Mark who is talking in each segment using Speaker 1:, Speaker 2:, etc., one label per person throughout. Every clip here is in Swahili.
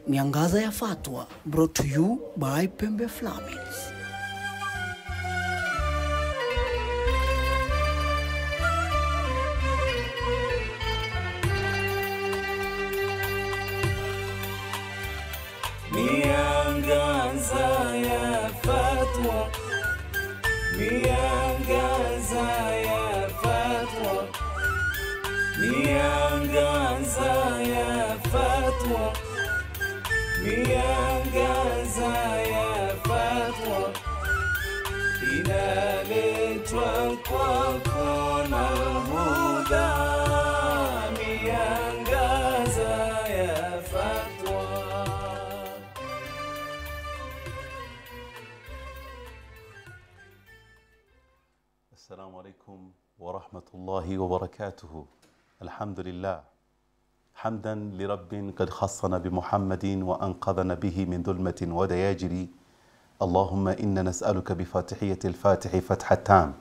Speaker 1: Miangaza ya Fatwa, brought to you by Pembe Flamins.
Speaker 2: Miangaza ya Fatwa, miangaza ya Fatwa, miangaza ya Fatwa, miangaza ya Fatwa inaletwa kwako na Huda, miangaza ya Fatwa.
Speaker 3: السلام عليكم ورحمة الله وبركاته الحمد لله حمدا لرب قد خصنا بمحمد وأنقذنا به من ظلمة ودياجر اللهم إنا نسألك بفاتحية الفاتح فتح التام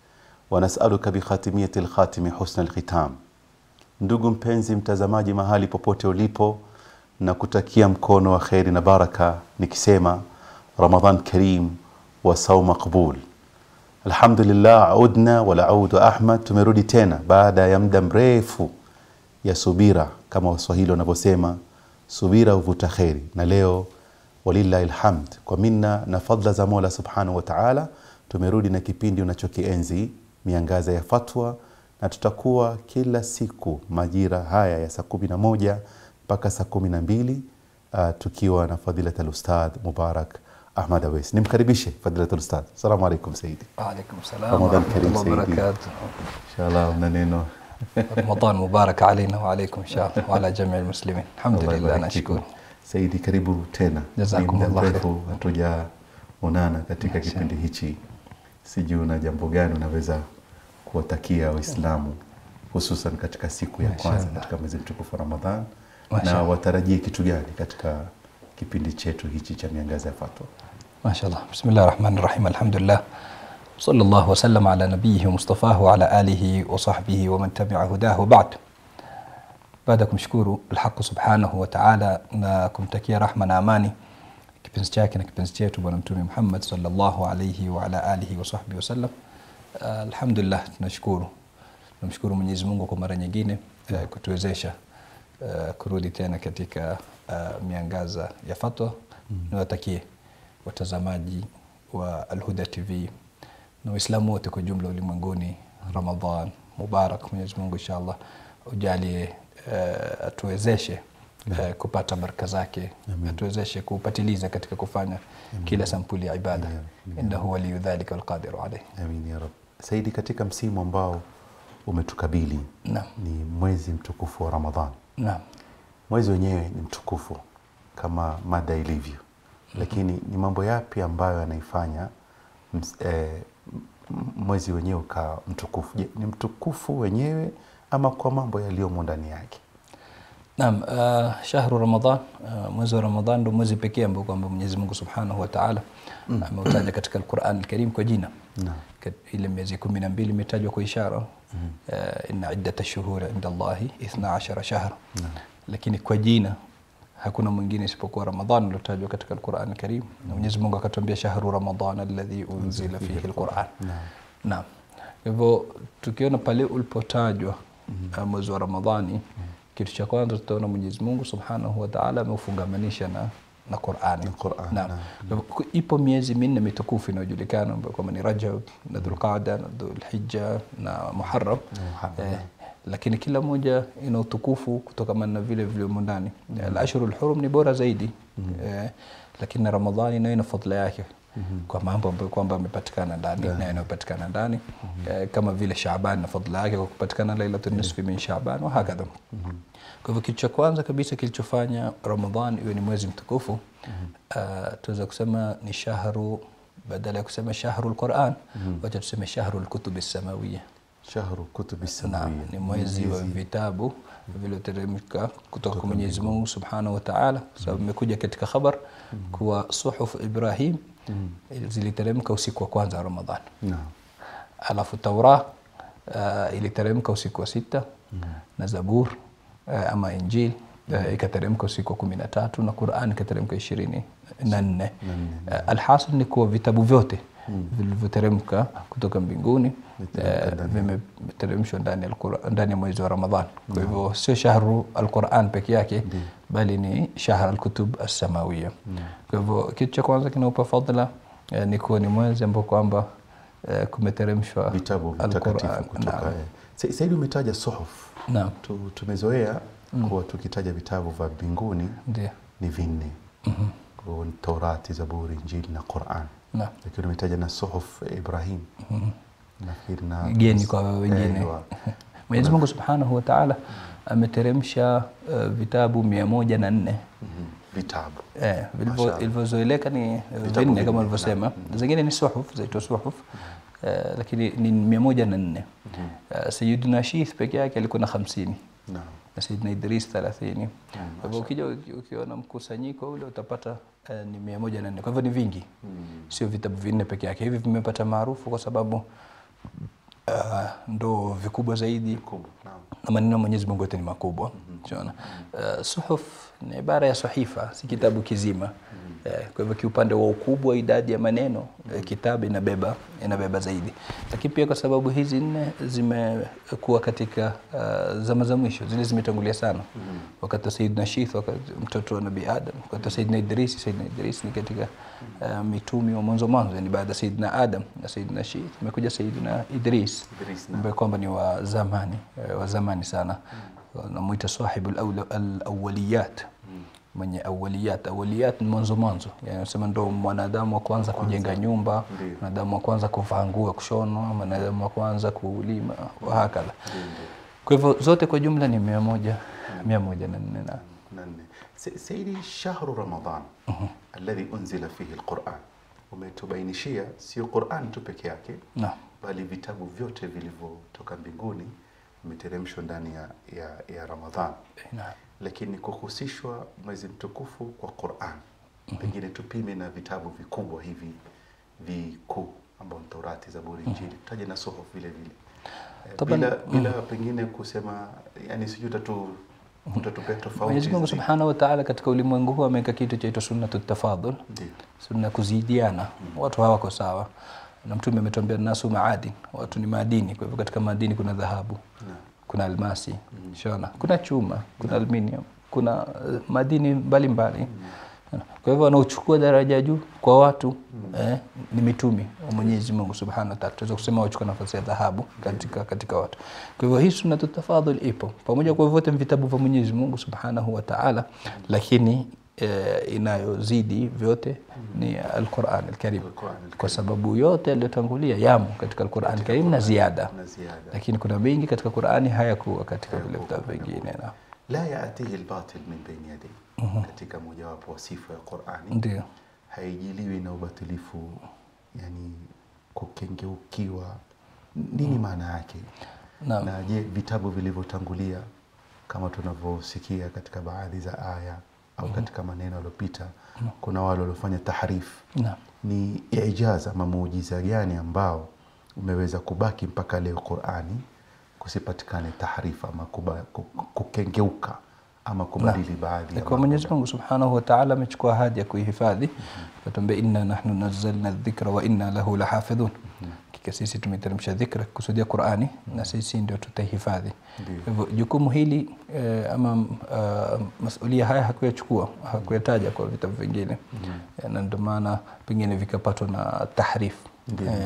Speaker 3: ونسألك بخاتمية الخاتم حسن الختام ndugu mpenzi mtazamaji mahali popote ulipo na kutakia mkono wa kheri na baraka nikisema ramadan karim wa saum maqbul alhamdulillah udna wala audu ahmad tumerudi tena baada ya muda mrefu ya subira kama waswahili wanavyosema subira huvuta kheri na leo walillahi lhamd kwa minna na fadla za mola subhanahu wa taala tumerudi na kipindi unachokienzi miangaza ya fatwa na tutakuwa kila siku majira haya ya saa kumi na moja mpaka saa kumi na mbili uh, tukiwa na fadilat alustadh mubarak ahmad awes nimkaribishe fadilat alustadh assalamu alaikum saidi
Speaker 4: وعليكم السلام
Speaker 3: رمضان
Speaker 4: ورحمة
Speaker 3: كريم
Speaker 4: الله
Speaker 3: سيدي.
Speaker 4: وبركاته
Speaker 3: inshallah una neno
Speaker 4: رمضان مبارك علينا وعليكم إن شاء الله وعلى جميع المسلمين الحمد
Speaker 3: Allah
Speaker 4: لله
Speaker 3: ibariki
Speaker 4: نشكر
Speaker 3: fikum. Saidi, karibu tena.
Speaker 4: Jazakum
Speaker 3: Ni muda
Speaker 4: Allah
Speaker 3: mrefu hatujaonana katika kipindi hichi, sijui una jambo gani unaweza kuwatakia Waislamu hususan katika siku ya kwanza
Speaker 4: Mashallah.
Speaker 3: katika mwezi mtukufu wa Ramadhan, na
Speaker 4: Mashallah.
Speaker 3: watarajie kitu gani katika kipindi chetu hichi cha miangaza ya fatwa?
Speaker 4: ما شاء الله بسم الله الرحمن الرحيم الحمد لله صلى الله وسلم على نبيه ومصطفاه وعلى آله وصحبه ومن تبع هداه وبعد baada ya kumshukuru alhaqu subhanahu wa taala na kumtakia rahma na amani kipenzi chake na kipenzi chetu bwana mtume muhammad salllahu alaihi waala alihi wasahbihi wasallam uh, alhamdulillah tunashukuru tunamshukuru mwenyezi mungu kwa mara nyingine uh, kutuwezesha uh, kurudi tena katika uh, miangaza ya fatwa mm. niwatakie watazamaji wa alhuda tv na waislamu wote kwa jumla ulimwenguni ramadan mubarak mwenyezi mungu inshallah ujalie uh, atuwezeshe uh, kupata baraka zake atuwezeshe kupatiliza katika kufanya kila sampuli ya ibada innahu waliyu dhalika walqadiru alaih
Speaker 3: Amin ya rab. Saidi, katika msimu ambao umetukabili
Speaker 4: Naam.
Speaker 3: ni mwezi mtukufu wa Ramadhan.
Speaker 4: naam
Speaker 3: Mwezi wenyewe ni mtukufu kama mada ilivyo, lakini ni mambo yapi ambayo yanaifanya ms- eh, m- mwezi wenyewe ukawa mtukufu? Je, ni mtukufu wenyewe ama kwa mambo yaliyomo ndani yake?
Speaker 4: Naam, uh, shahru Ramadhan, uh, mwezi wa Ramadhan ndio mwezi pekee ambao kwamba Mwenyezi Mungu Subhanahu wa Ta'ala ameutaja katika Al-Qur'an Al-Karim kwa jina.
Speaker 3: Naam.
Speaker 4: Kat- Ile miezi kumi na mbili imetajwa kwa ishara. Uh, inna iddata shuhuri inda Allahi ithna ashara shahra. Lakini kwa jina hakuna mwingine isipokuwa Ramadhan uliotajwa katika Al-Qur'an Al-Karim. Na Mwenyezi Mungu akatuambia shahru Ramadhan alladhi unzila fihi Al-Qur'an. Naam. Kwa hivyo tukiona pale ulipotajwa uh, mwezi wa Ramadhani kitu cha kwanza tutaona Mwenyezi Mungu Subhanahu wa Ta'ala ameufungamanisha na na Qur'ani.
Speaker 3: Na Qur'an,
Speaker 4: Naam.
Speaker 3: naam.
Speaker 4: Kwa hivyo, Ipo miezi minne mitukufu inayojulikana ambayo kwamba ni Rajab na Dhulqaada na Dhulhijja na Muharram.
Speaker 3: Muharram,
Speaker 4: Eh, lakini kila moja ina utukufu kutokamana na vile vilivyomo ndani. Al-ashhurul hurum ni bora zaidi. Eh, lakini na Ramadhani nayo ina fadhila yake. Kwa mambo ambayo kwamba yamepatikana ndani na yanayopatikana ndani eh, kama vile Shaaban na fadhila yake kwa kupatikana Lailatul Nisfi min Shaaban wa hakadha. Kwa hivyo kitu cha kwanza kabisa kilichofanya Ramadhan iwe ni mwezi mtukufu uh, tunaweza kusema ni shahru badala ya kusema shahru lquran wacha tuseme shahru lkutubi samawiya
Speaker 3: Shahru kutubi
Speaker 4: Naam,
Speaker 3: samawia,
Speaker 4: ni mwezi wa vitabu vilivyoteremka kutoka kwa Mwenyezi Mungu Subhanahu wa Ta'ala, kwa sababu imekuja katika khabar kuwa suhuf Ibrahim ziliteremka usiku wa kwanza wa Ramadhan.
Speaker 3: Naam.
Speaker 4: Alafu Taura uh, iliteremka usiku wa sita na Zabur uh, ama Injil eh, ikateremka usiku wa kumi na tatu na Qur'an ikateremka ishirini na nne Eh, alhasil ni kuwa vitabu vyote vilivyoteremka kutoka mbinguni eh, vimeteremshwa ndani ya Alqur'an- ndani ya mwezi wa Ramadhan. Kwa hivyo sio shahru alquran peke yake bali ni shahr alkutub assamawiya. Kwa hivyo kitu cha kwanza kinaupa fadhila eh, ni kuwa ni mwezi ambao kwamba eh, kumeteremshwa
Speaker 3: vitabu vitakatifu
Speaker 4: Alquran.
Speaker 3: kutoka
Speaker 4: Naam.
Speaker 3: eh. Sa- Saidi umetaja suhuf
Speaker 4: Naam.
Speaker 3: tu, tumezoea kuwa tukitaja vitabu vya mbinguni
Speaker 4: Ndio.
Speaker 3: ni vinne Kwa hiyo ni Taurati, Zaburi, Injili na Quran,
Speaker 4: Naam.
Speaker 3: lakini umetaja na suhuf Ibrahim nafikiri na
Speaker 4: geni kwa wengine.
Speaker 3: Ewa.
Speaker 4: Mwenyezi Mungu Subhanahu wa Ta'ala ameteremsha uh, vitabu mia moja na nne
Speaker 3: Mhm. vitabu
Speaker 4: eh, vilivyo-
Speaker 3: Mashallah.
Speaker 4: vilivyozoeleka ni eh,
Speaker 3: Vitabu
Speaker 4: vinne
Speaker 3: vinne,
Speaker 4: kama ulivyosema, zingine ni suhuf zaitwa suhuf eh, lakini ni mia moja na nne Eh, Sayyidina Shith peke yake alikuwa na hamsini
Speaker 3: Naam.
Speaker 4: na Sayyidina Idris thelathini. Kwa hivyo ukija uki- ukiona mkusanyiko ule utapata eh, ni mia moja na nne. Kwa hivyo ni vingi, sio vitabu vinne peke yake. Hivi vimepata maarufu kwa sababu uh, ndo vikubwa zaidi
Speaker 3: Kubwa. Naam.
Speaker 4: na maneno ya Mwenyezi Mungu yote ni makubwa. Unaona? Uh, suhuf ni ibara ya sahifa, si kitabu kizima. Eh, kwa hivyo kiupande wa ukubwa, idadi ya maneno eh, kitabu inabeba inabeba zaidi, lakini pia kwa sababu hizi nne zimekuwa katika uh, zama za mwisho, zile zimetangulia sana wakati wa Sayyidina Shith, wakati mtoto wa Nabii Adam, wakati wa Sayyidina Idris. Sayyidina Idris ni katika uh, mitumi wa mwanzo mwanzo, yani baada ya Sayyidina Adam na Sayyidina Shith imekuja Sayyidina Idris
Speaker 3: Idris, naam.
Speaker 4: ambaye kwamba ni wa zamani eh, wa zamani sana namuita sahibu al-awla- al-awwaliyat mwenye awaliyat awaliyat ni mwanzo mwanzo yani nasema ndo mwanadamu wa kwanza kujenga nyumba
Speaker 3: Ndiyo.
Speaker 4: mwanadamu wa kwanza kuvaa nguo ya kushonwa mwanadamu wa kwanza kulima wahakadha kwa hivyo zote kwa jumla ni mia moja mia moja na nne na
Speaker 3: na nne. Se- Saidi, shahru Ramadan alladhi unzila fihi alquran, umetubainishia sio Quran tu peke yake
Speaker 4: Naam.
Speaker 3: bali vitabu vyote vilivyotoka mbinguni vimeteremshwa ndani ya, ya, ya Ramadhan,
Speaker 4: Naam.
Speaker 3: lakini kuhusishwa mwezi mtukufu kwa Quran, pengine tupime na vitabu vikubwa hivi vikuu ambao ni Taurati, Zaburi, Injili, tutaje na suhuf vile vile Eh,
Speaker 4: Taban-
Speaker 3: bila, bila pengine kusema yani sijui utatu utatupea tofauti
Speaker 4: Mwenyezi Mungu
Speaker 3: zi-
Speaker 4: Subhanahu wa Ta'ala katika ulimwengu huu ameweka kitu chaitwa sunnatu tafadhul
Speaker 3: Ndiyo.
Speaker 4: sunna kuzidiana watu hawako sawa na mtume ametuambia nasu maadin watu ni madini kwa hivyo katika madini kuna dhahabu kuna almasi shona kuna chuma kuna aluminium kuna eh, madini mbalimbali kwa hivyo wanaochukua daraja ya juu kwa watu eh, ni mitumi wa Mwenyezi Mungu Subhanahu wa Ta'ala tunaweza kusema wachukua nafasi ya dhahabu katika katika watu kwa hivyo hii sunnatu tafadhul ipo pamoja kwa vyote ni vitabu vya Mwenyezi Mungu Subhanahu wa Ta'ala lakini eh, inayozidi vyote ni Al-Qur'an Al-Karim
Speaker 3: Al-Qur'an Al-Karim.
Speaker 4: kwa sababu yote yaliyotangulia yamo katika Al-Qur'an Al-Karim na ziada
Speaker 3: na ziada
Speaker 4: lakini kuna mengi katika Qur'ani hayakuwa katika vile vitabu vingine na
Speaker 3: la yaatihi albatil min baini yadayhi katika mojawapo wa sifa ya Qur'ani
Speaker 4: ndio
Speaker 3: haijiliwi na ubatilifu yani kukengeukiwa nini maana yake
Speaker 4: Naam.
Speaker 3: na je vitabu vilivyotangulia kama tunavyosikia katika baadhi za aya au katika maneno yaliyopita kuna wale waliofanya tahrif
Speaker 4: Naam.
Speaker 3: ni ijaz ama muujiza gani ambao umeweza kubaki mpaka leo Qur'ani kusipatikane tahrifa ama kuba, ku- kukengeuka ama kubadili baadhi ya
Speaker 4: kwa
Speaker 3: mambo.
Speaker 4: Mwenyezi Mungu Subhanahu wa Ta'ala amechukua ahadi ya kuihifadhi atuambia inna nahnu nazzalna dhikra wa inna lahu lahafidhun hakika sisi tumeteremsha dhikra kusudia Qur'ani na sisi ndio tutaihifadhi kwa hivyo jukumu hili eh, ama uh, masulia haya hakuyachukua hakuyataja kwa vitabu vingine Eh, na ndio maana pengine vikapatwa na tahrif
Speaker 3: Ndio,
Speaker 4: Eh,
Speaker 3: ndio.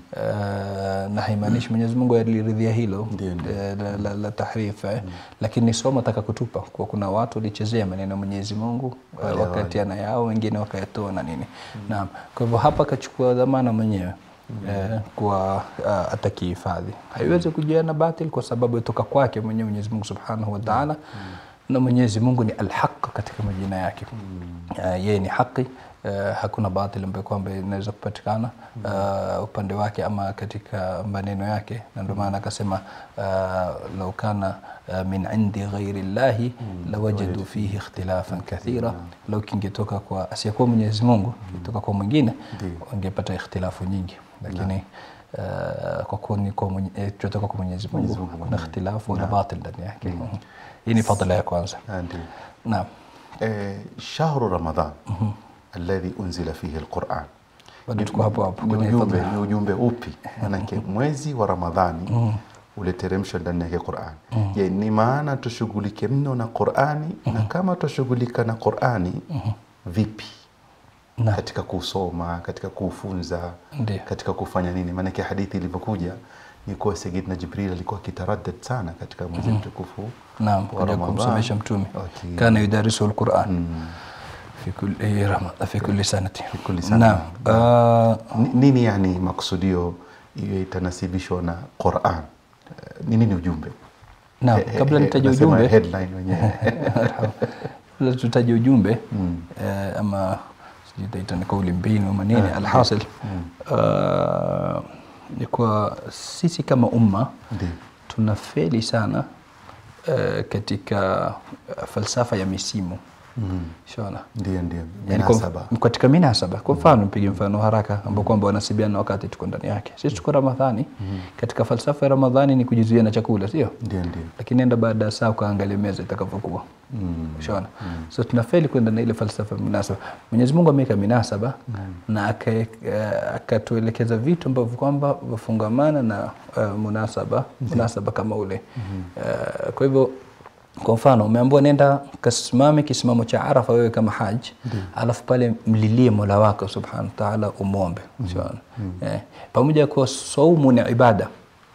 Speaker 4: eh, na haimaanishi Mwenyezi Mungu aliridhia hilo
Speaker 3: Ndio, ndio.
Speaker 4: eh, la, la, la tahrif eh. lakini ni somo ataka kutupa kwa kuna watu walichezea maneno ya Mwenyezi Mungu eh,
Speaker 3: Wale
Speaker 4: wakatiana yao wengine wakayatoa na nini naam kwa hivyo hapa akachukua dhamana mwenyewe eh, kwa uh, atakihifadhi haiwezi kujia na batil kwa sababu itoka kwake mwenyewe Mwenyezi Mungu Subhanahu wa Ta'ala na Mwenyezi Mungu ni al-haq katika majina yake uh, yeye ni haki Uh, hakuna batil ambayo kwamba inaweza kupatikana uh, upande wake ama katika maneno yake na ndio maana akasema uh, lau kana uh, min indi ghairi llahi lawajadu fihi ikhtilafan kathira lau kingetoka kwa asiyekuwa Mwenyezi Mungu kitoka kwa mwingine wangepata ikhtilafu nyingi lakini uh, kwa kuwa ni kwa mwenye, eh, tunatoka kwa Mwenyezi Mungu
Speaker 3: Mwenyezi Mungu
Speaker 4: kuna
Speaker 3: mwenyewe.
Speaker 4: ikhtilafu na batil ndani yake Mhm. hii ni fadhila ya kwanza
Speaker 3: Ah, ndio
Speaker 4: naam
Speaker 3: eh, shahru ramadan alladhi unzila fihi alquran
Speaker 4: bado tuko hapo hapo
Speaker 3: ni
Speaker 4: kwenye
Speaker 3: ujumbe,
Speaker 4: fadhila
Speaker 3: ni ujumbe upi manake mwezi wa ramadhani uliteremshwa ndani yake qurani je ni maana tushughulike mno na qurani na kama tushughulika na qurani vipi
Speaker 4: Naam.
Speaker 3: katika kusoma katika kufunza
Speaker 4: Ndio.
Speaker 3: katika kufanya nini maanake hadithi ilivyokuja ni kuwa sayidina jibril alikuwa akitaraddad sana katika mwezi mtukufu
Speaker 4: naam
Speaker 3: wa
Speaker 4: kuja
Speaker 3: Ramadhan.
Speaker 4: kumsomesha mtume
Speaker 3: Waki-
Speaker 4: kana yudarisu alquran fi kulli rama- fi kulli sanati
Speaker 3: kulli sana.
Speaker 4: naam uh,
Speaker 3: Ni- nini yani makusudio iwe itanasibishwa na quran Eh, ni nini ujumbe
Speaker 4: naam
Speaker 3: He- he-
Speaker 4: kabla
Speaker 3: he-
Speaker 4: nitaje
Speaker 3: nasema
Speaker 4: ujumbe
Speaker 3: headline wenyewe
Speaker 4: kabla tutaje ujumbe eh, ama sijui itaita ni kauli mbinu ama nini alhasil uh, ni kwa sisi kama umma
Speaker 3: Ndio.
Speaker 4: tunafeli sana uh, katika uh, falsafa ya misimu shona
Speaker 3: ndio ndio
Speaker 4: Yani kwa-
Speaker 3: minasaba
Speaker 4: katika minasaba kwa mfano mpige mfano haraka ambao kwamba wanasibiana wakati tuko ndani yake sisi tuko ramadhani katika falsafa ya ramadhani ni kujizuia na chakula sio
Speaker 3: ndio ndio
Speaker 4: lakini enda baada ya saa ukaangalia meza itakavyokuwa ushaona so tunafeli kwenda na ile falsafa ya munasaba mwenyezi mungu ameweka minasaba na aka- eh, akatuelekeza vitu ambavyo kwamba vafungamana na uh, munasaba munasaba kama ule uh, kwa hivyo kwa mfano umeambiwa nenda kasimame kisimamo cha arafa wewe kama haji alafu pale mlilie mola wako subhanahu wa taala umwombe Ushaona? eh, pamoja kwa saumu ni ibada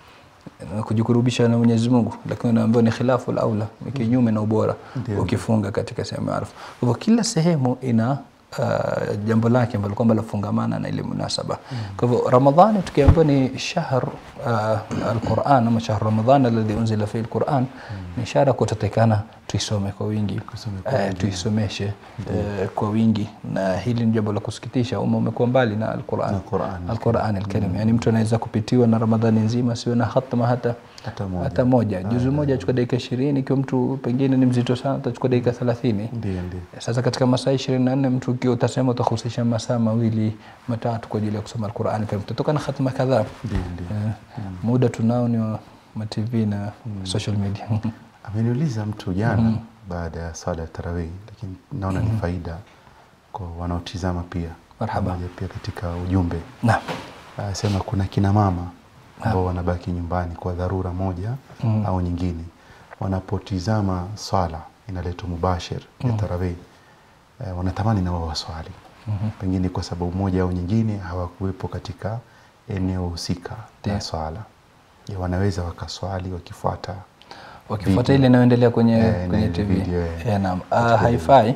Speaker 4: na kujikurubisha na Mwenyezi Mungu, lakini unaambiwa ni khilafu aula, ni kinyume na ubora ukifunga katika sehemu ya Arafa. Kwa hivyo kila sehemu ina uh, jambo lake ambalo kwamba lafungamana na ile munasaba. Kwa hivyo Ramadhani tukiambiwa ni shahr uh, alquran ama shahr Ramadhan alladhi unzila fihi alquran, ni ishara kuwa tutatakana tuisome kwa wingi, eh, tuisomeshe eh, kwa wingi, na hili ni jambo la kusikitisha. Umma umekuwa mbali na alquran
Speaker 3: Na Qur'an.
Speaker 4: Alquran alkarim, yani mtu anaweza kupitiwa na Ramadhani nzima siwe na hatma hata
Speaker 3: Hata moja.
Speaker 4: hata moja. Juzu moja achukua dakika ishirini, ikiwa mtu pengine ni mzito sana atachukua dakika thelathini.
Speaker 3: ndio ndio
Speaker 4: Sasa katika masaa ishirini na nne mtu ukiwa utasema utahusisha masaa mawili matatu kwa ajili ya kusoma Alquran karim, utatoka na hatma kadhaa.
Speaker 3: ndio ndio
Speaker 4: Eh, muda tunao ni wa matv na social media
Speaker 3: ameniuliza mtu jana baada ya swala ya tarawih lakini naona ni faida kwa wanaotizama pia
Speaker 4: Marhaba.
Speaker 3: Pamoja pia katika ujumbe
Speaker 4: naam
Speaker 3: asema kuna kina mama ambao wanabaki nyumbani kwa dharura moja au nyingine wanapotizama swala inaletwa mubashir ya tarawih eh, wanatamani na wao waswali pengine kwa sababu moja au nyingine hawakuwepo katika eneo husika
Speaker 4: Ndio.
Speaker 3: la swala je wanaweza wakaswali wakifuata
Speaker 4: wakifuata ile inayoendelea kwenye,
Speaker 3: Eh, na
Speaker 4: kwenye
Speaker 3: ile
Speaker 4: TV
Speaker 3: video, eh.
Speaker 4: Eh, naam. Ah, haifai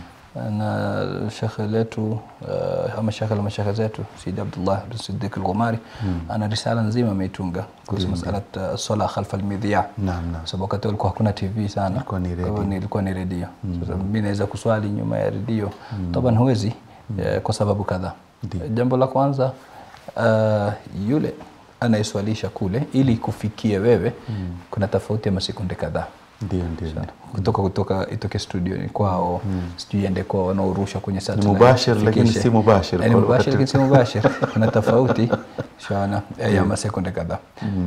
Speaker 4: na shekhe letu uh, ama shekhe la mashekhe zetu Sidi Abdullah bin Siddiq al-Ghumari ana risala nzima ameitunga kuhusu masala uh, sala khalfa al-midhiya
Speaker 3: Naam, naam.
Speaker 4: sababu wakati ulikuwa hakuna TV sana
Speaker 3: Ilikuwa ni
Speaker 4: Kwa hivyo
Speaker 3: redio.
Speaker 4: ni- ilikuwa ni redio sasa mimi naweza kuswali nyuma ya redio taban huwezi eh, kwa sababu kadhaa
Speaker 3: Ndio.
Speaker 4: jambo la kwanza uh, yule anayeswalisha kule ili kufikia wewe kuna tofauti ya masekunde kadhaa
Speaker 3: ndio ndio ndio.
Speaker 4: kutoka kutoka itoke studio ni kwao sijui ende kwao wanaorusha kwenye satellite,
Speaker 3: mubashir, lakini
Speaker 4: fikishe.
Speaker 3: si mubashir.
Speaker 4: Eh, ni
Speaker 3: Kwa
Speaker 4: mubashir
Speaker 3: wakati-
Speaker 4: lakini si mubashir kuna tofauti shana ya masekunde kadhaa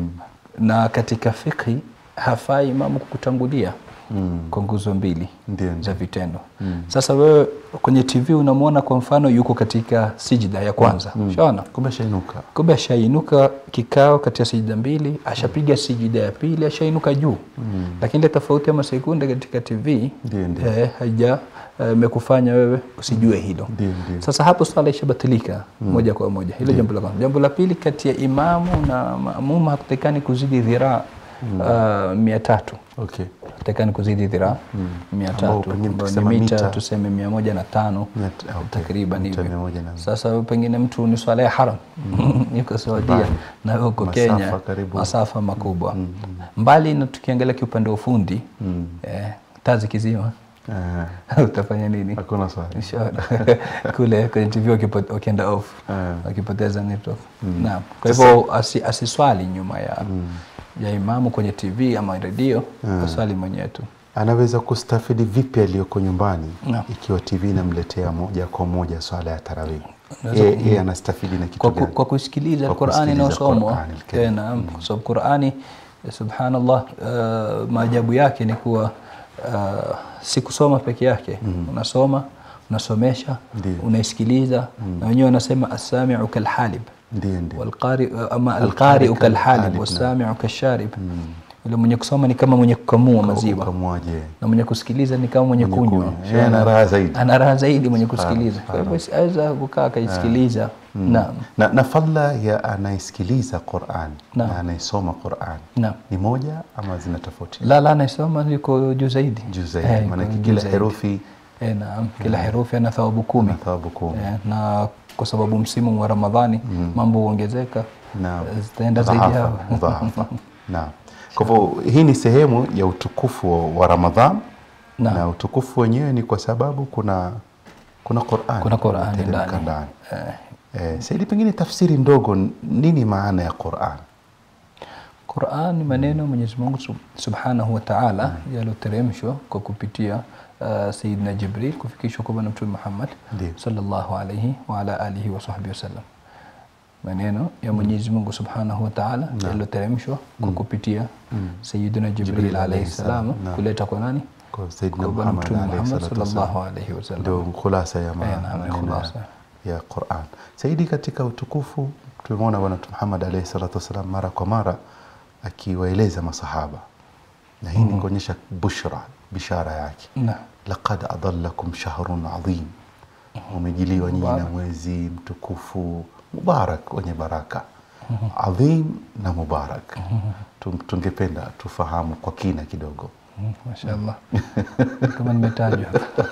Speaker 4: na katika fikhi hafai imamu kukutangulia kwa nguzo mbili
Speaker 3: Ndio, ndio.
Speaker 4: za vitendo sasa wewe kwenye tv unamwona kwa mfano yuko katika sijida ya kwanza shaona
Speaker 3: kumbe shainuka
Speaker 4: kumbe ashainuka kikao kati ya sijida mbili ashapiga sijida ya pili ashainuka juu lakini ile tofauti ya masekunde katika tv
Speaker 3: Ndio, ndio.
Speaker 4: eh, haija eh, imekufanya wewe usijue hilo
Speaker 3: Ndio, ndio.
Speaker 4: sasa hapo swala ishabatilika moja kwa moja hilo jambo la kwanza jambo la pili kati ya imamu na maamuma hakutakani kuzidi dhiraa uh, mia tatu
Speaker 3: okay
Speaker 4: hakutakani kuzidi dhiraa mia
Speaker 3: Ambao
Speaker 4: tatu
Speaker 3: pengine
Speaker 4: ambayo ni
Speaker 3: tukisema
Speaker 4: mita
Speaker 3: mita-
Speaker 4: tuseme mia moja na tano
Speaker 3: Mia t- okay.
Speaker 4: takriban
Speaker 3: Mita
Speaker 4: hivyo
Speaker 3: mia moja na-
Speaker 4: sasa pengine mtu ni swala ya haram yuko Saudia
Speaker 3: Mbali.
Speaker 4: na wewe uko
Speaker 3: Masafa
Speaker 4: Kenya
Speaker 3: karibu.
Speaker 4: masafa makubwa mbali na tukiangalia kiupande wa ufundi eh, taa zikizima
Speaker 3: Eh,
Speaker 4: utafanya nini
Speaker 3: hakuna swali
Speaker 4: Inshallah. kule kwenye tv wakipo- wakienda off
Speaker 3: Eh.
Speaker 4: wakipoteza network naam kwa hivyo asi, asiswali nyuma ya ya imamu kwenye tv ama redio aswali mwenyewe tu
Speaker 3: anaweza kustafidi vipi aliyoko nyumbani
Speaker 4: Naam.
Speaker 3: ikiwa TV inamletea moja kwa moja swala ya tarawih?
Speaker 4: Unaweza
Speaker 3: Yeye
Speaker 4: ku-
Speaker 3: yeye anastafidi na kitu
Speaker 4: kwa, ku,
Speaker 3: gani?
Speaker 4: kwa kusikiliza
Speaker 3: Kwa
Speaker 4: Qur'ani
Speaker 3: kusikiliza
Speaker 4: inayosomwa
Speaker 3: Qur'ani al-Karim.
Speaker 4: Eh, naam kwa sababu Qur'ani eh, subhanallah uh, maajabu yake ni kuwa uh, si kusoma peke yake unasoma unasomesha
Speaker 3: Ndiyo.
Speaker 4: unaisikiliza na wenyewe wanasema as-sami'u kalhalib
Speaker 3: Ndio, ndio.
Speaker 4: والقارئ ama
Speaker 3: Alqari
Speaker 4: alqari'u
Speaker 3: kalhalib,
Speaker 4: kalhalib
Speaker 3: naam.
Speaker 4: wasami'u kasharib yule mwenye kusoma ni kama mwenye kukamua maziwa
Speaker 3: Ukamwaje?
Speaker 4: na mwenye kusikiliza ni kama mwenye
Speaker 3: Mwenye
Speaker 4: kunywa
Speaker 3: kunywa. Yeye ana raha zaidi.
Speaker 4: ana raha zaidi mwenye kusikiliza kwa hivyo aweza kukaa akaisikiliza naam
Speaker 3: Na, na fadla ya anaisikiliza Qur'an
Speaker 4: Naam.
Speaker 3: na anaisoma Qur'an
Speaker 4: Naam.
Speaker 3: ni moja ama zinatofautiana?
Speaker 4: la la anaisoma yuko juu zaidi
Speaker 3: Juu zaidi,
Speaker 4: Eh, yuko
Speaker 3: maanake
Speaker 4: juu
Speaker 3: kila
Speaker 4: zaidi.
Speaker 3: herufi
Speaker 4: eh, naam kila herufi ana thawabu kumi
Speaker 3: na thawabu kumi.
Speaker 4: eh, na kwa sababu msimu wa Ramadhani mambo huongezeka
Speaker 3: Naam.
Speaker 4: eh, zitaenda zaidi
Speaker 3: Mudhaafa,
Speaker 4: yao
Speaker 3: mudhaafa. Naam. Kwa hivyo hii ni sehemu ya utukufu wa- wa Ramadhan
Speaker 4: Naam.
Speaker 3: na utukufu wenyewe ni kwa sababu kuna kuna Qur'an
Speaker 4: Kuna Qur'ani
Speaker 3: inateremka
Speaker 4: ndani.
Speaker 3: ndani. Eh, Saidi, pengine tafsiri ndogo, nini maana ya Qur'an?
Speaker 4: Qur'an ni maneno Mwenyezi Mungu Sub- Subhanahu wa Ta'ala yaliyoteremshwa kwa kupitia uh, Sayyidina Jibril kufikishwa kwa Bwana Mtume Muhammad
Speaker 3: Ndiyo.
Speaker 4: sallallahu alayhi wa ala alihi wa sahbihi wasallam. Maneno ya Mwenyezi Mungu Subhanahu wa Ta'ala yaliyoteremshwa kwa kupitia Sayyidina Jibril
Speaker 3: Jibril
Speaker 4: alayhi
Speaker 3: alayhi
Speaker 4: salam
Speaker 3: salam, naam.
Speaker 4: kuleta kwa nani?
Speaker 3: Kwa Sayyidina
Speaker 4: Kwa Bwana
Speaker 3: Muhammad
Speaker 4: Mtume
Speaker 3: alayhi
Speaker 4: Muhammad
Speaker 3: salatu
Speaker 4: sallallahu
Speaker 3: wassalam.
Speaker 4: alayhi wasallam.
Speaker 3: Ndio khulasa ya ma-
Speaker 4: Eh, naam, ni
Speaker 3: maneno
Speaker 4: khulasa.
Speaker 3: ya- ya Qur'an. Saidi, katika utukufu tumemwona Bwana Mtume Muhammad alayhi salatu wassalam mara kwa mara akiwaeleza masahaba, na hii ni kuonyesha bushra, bishara yake
Speaker 4: Na
Speaker 3: laqad adallakum shahrun adhim, umejiliwa nyinyi na mwezi mtukufu mubarak wenye baraka adhim na mubarak. Tum- Tungependa tufahamu kwa kina kidogo.
Speaker 4: Mm, Mashaallah. Kama nimetajwa.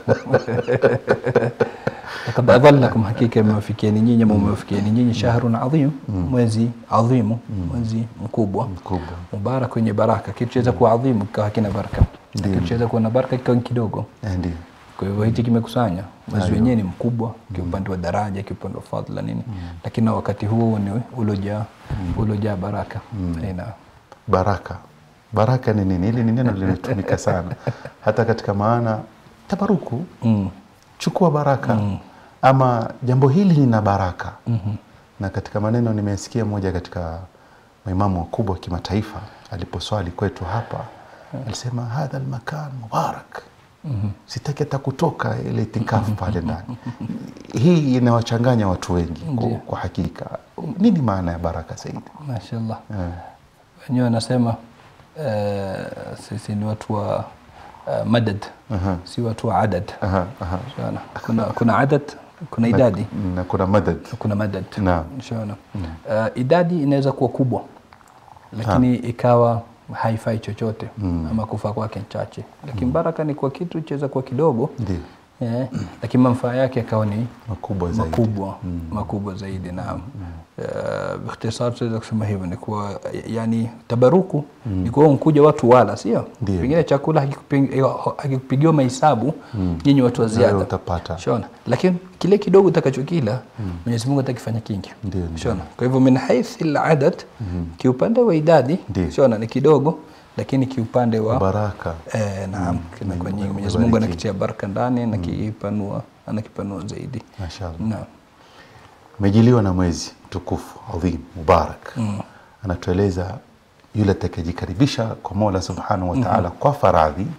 Speaker 4: Lakad adhallakum, hakika imewafikieni nyinyi ama umewafikieni nyinyi shahrun adhim, mwezi adhimu, mwezi mkubwa
Speaker 3: Mkubwa.
Speaker 4: mubarak wenye baraka. Kitu chaweza kuwa adhimu kikawa hakina baraka,
Speaker 3: Ndiyo.
Speaker 4: kitu chaweza kuwa na baraka kikawa ni kidogo.
Speaker 3: Eh, Ndio.
Speaker 4: Kwa hivyo hichi kimekusanya mwezi wenyewe ni mkubwa kiupande wa daraja, kiupande wa fadhila nini, lakini na wakati huo ni ulojaa ulojaa baraka. Aina.
Speaker 3: baraka baraka ni nini hili ni neno linatumika sana hata katika maana tabaruku
Speaker 4: Mm.
Speaker 3: chukua baraka ama jambo hili lina baraka na katika maneno nimesikia moja katika maimamu wakubwa wa kimataifa aliposwali kwetu hapa alisema hadha almakan mubarak sitaki hata kutoka ile itikafu pale ndani hii inawachanganya watu wengi kwa, kwa hakika nini maana ya baraka zaidi
Speaker 4: Mashaallah.
Speaker 3: Eh.
Speaker 4: wenyewe wanasema eh, sisi ni watu wa eh, madad
Speaker 3: Aha.
Speaker 4: si watu wa adad
Speaker 3: Aha, aha.
Speaker 4: Shaona. kuna, kuna adad kuna idadi
Speaker 3: na kuna madad
Speaker 4: kuna madad
Speaker 3: Naam.
Speaker 4: Shaona. Eh, idadi inaweza kuwa kubwa lakini ikawa haifai chochote ama kufa kwake chache lakini baraka ni kwa kitu chaweza kuwa kidogo
Speaker 3: ndio
Speaker 4: eh, lakini manufaa yake yakawa ni
Speaker 3: makubwa zaidi
Speaker 4: makubwa makubwa zaidi naam Eh, bikhtisar tunaweza kusema hivyo ni kuwa yani tabaruku ni kuwa mkuja watu wala sio
Speaker 3: Ndio.
Speaker 4: pengine chakula hakikupi- hakikupigiwa mahesabu nyinyi watu wa
Speaker 3: Na wewe
Speaker 4: ziada
Speaker 3: utapata.
Speaker 4: shona lakini kile kidogo utakachokila Mwenyezi Mungu atakifanya kingi
Speaker 3: Ndio, ndio.
Speaker 4: shona kwa hivyo min haith al-adad kiupande wa idadi
Speaker 3: Ndio.
Speaker 4: shona ni kidogo lakini kiupande wa
Speaker 3: baraka
Speaker 4: Eh, naam kinakuwa nyingi. Mwenyezi
Speaker 3: Umebariki.
Speaker 4: Mungu anakitia baraka ndani anakipanua anakipanua zaidi.
Speaker 3: Mashallah.
Speaker 4: Naam.
Speaker 3: umejiliwa na mwezi mtukufu adhim mubarak anatueleza yule atakayejikaribisha kwa mola subhanahu wa taala kwa faradhi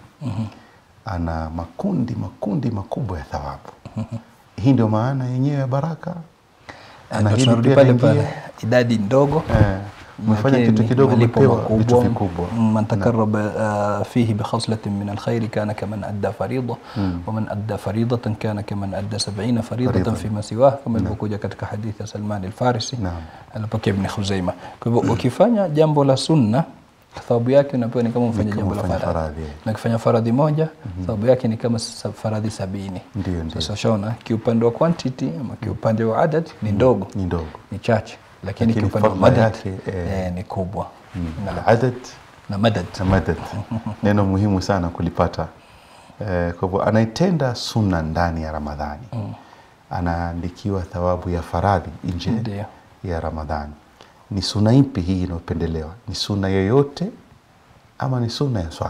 Speaker 3: ana makundi makundi makubwa ya thawabu hii ndio maana yenyewe ya baraka
Speaker 4: Na
Speaker 3: Ana hili
Speaker 4: tunarudi
Speaker 3: pia
Speaker 4: pale
Speaker 3: lingine.
Speaker 4: pale idadi ndogo
Speaker 3: Eh, umefanya
Speaker 4: lakini
Speaker 3: kitu kidogo
Speaker 4: malipo
Speaker 3: umepewa
Speaker 4: makubwa.
Speaker 3: vitu vikubwa
Speaker 4: Mm, man takarraba uh, fihi bikhaslatin min alkhairi kana kaman adda farida wa man adda faridatan kana kaman adda 70 faridatan
Speaker 3: Farida.
Speaker 4: fima siwah kama ilivyokuja katika hadithi ya Salman al-Farisi
Speaker 3: Naam.
Speaker 4: alipokea Ibn Khuzaima. Kwa hivyo ukifanya jambo la sunna thawabu yake unapewa ni kama umefanya
Speaker 3: kama
Speaker 4: jambo la
Speaker 3: umefanya
Speaker 4: faradhi.
Speaker 3: faradhi, eh.
Speaker 4: Na ukifanya faradhi moja thawabu yake ni kama sa- faradhi sabini.
Speaker 3: Ndio, ndio.
Speaker 4: Sasa shaona kiupande wa quantity ama kiupande wa adad ni ndogo
Speaker 3: ni ndogo
Speaker 4: ni chache lakini
Speaker 3: Lakini
Speaker 4: kiupande wa
Speaker 3: fadhila
Speaker 4: madad
Speaker 3: yake, eh,
Speaker 4: eh, ni kubwa na,
Speaker 3: aladad
Speaker 4: na madad
Speaker 3: na madad neno muhimu sana kulipata eh, kwa hivyo anaitenda sunna ndani ya ramadhani anaandikiwa thawabu ya faradhi nje
Speaker 4: Ndio.
Speaker 3: ya ramadhani ni sunna ipi hii inayopendelewa ni sunna yoyote ama ni sunna ya swala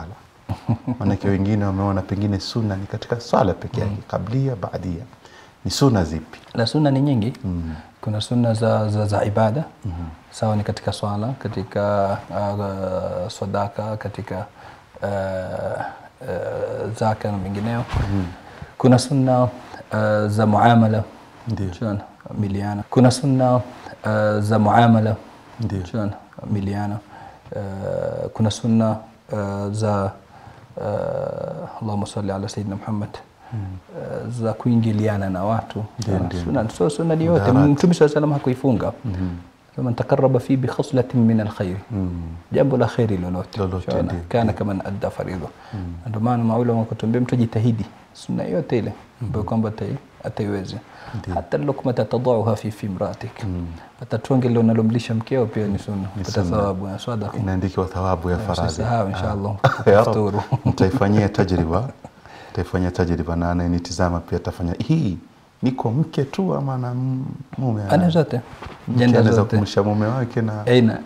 Speaker 3: maanake wengine wameona pengine sunna ni katika swala peke yake kablia baadia ni sunna zipi
Speaker 4: na sunna ni nyingi kuna sunna za, za, za ibada sawa ni katika swala katika uh, sadaka katika uh, uh, zaka na mengineo kuna sunna uh, za muamala
Speaker 3: Ndio.
Speaker 4: Shona, miliana kuna sunna uh, za muamala
Speaker 3: Ndio.
Speaker 4: Shona, miliana uh, kuna sunna uh, za uh, Allahumma salli ala sayyidina Muhammad uh, za kuingiliana na watu
Speaker 3: Ndio, ndio.
Speaker 4: sunna so sunna ni yote
Speaker 3: Mudarat.
Speaker 4: mtume swalla salam hakuifunga man takaraba fi bi khaslatin min alkhair jambo la khairi lolote
Speaker 3: Lolote,
Speaker 4: Shona,
Speaker 3: ndio,
Speaker 4: kana kama adda faridha ndio maana maulama wakutuambia mtu jitahidi sunna yote ile ambayo kwamba atai- ataiweza hata lukmata tadauha fi fi imratik hata tonge lile unalomlisha mkeo pia ni sunna pata
Speaker 3: sunna.
Speaker 4: thawabu ya sadaqa
Speaker 3: inaandikiwa thawabu ya faradhi
Speaker 4: usisahau inshallah
Speaker 3: Ya Rab,
Speaker 4: kufuturu
Speaker 3: nitaifanyia tajriba nitaifanyia tajriba na anayenitizama pia atafanya hii niko mke tu ama na m- mume
Speaker 4: ana zote
Speaker 3: Mke
Speaker 4: jenda
Speaker 3: anaweza
Speaker 4: zote
Speaker 3: kumlisha mume wake na
Speaker 4: aina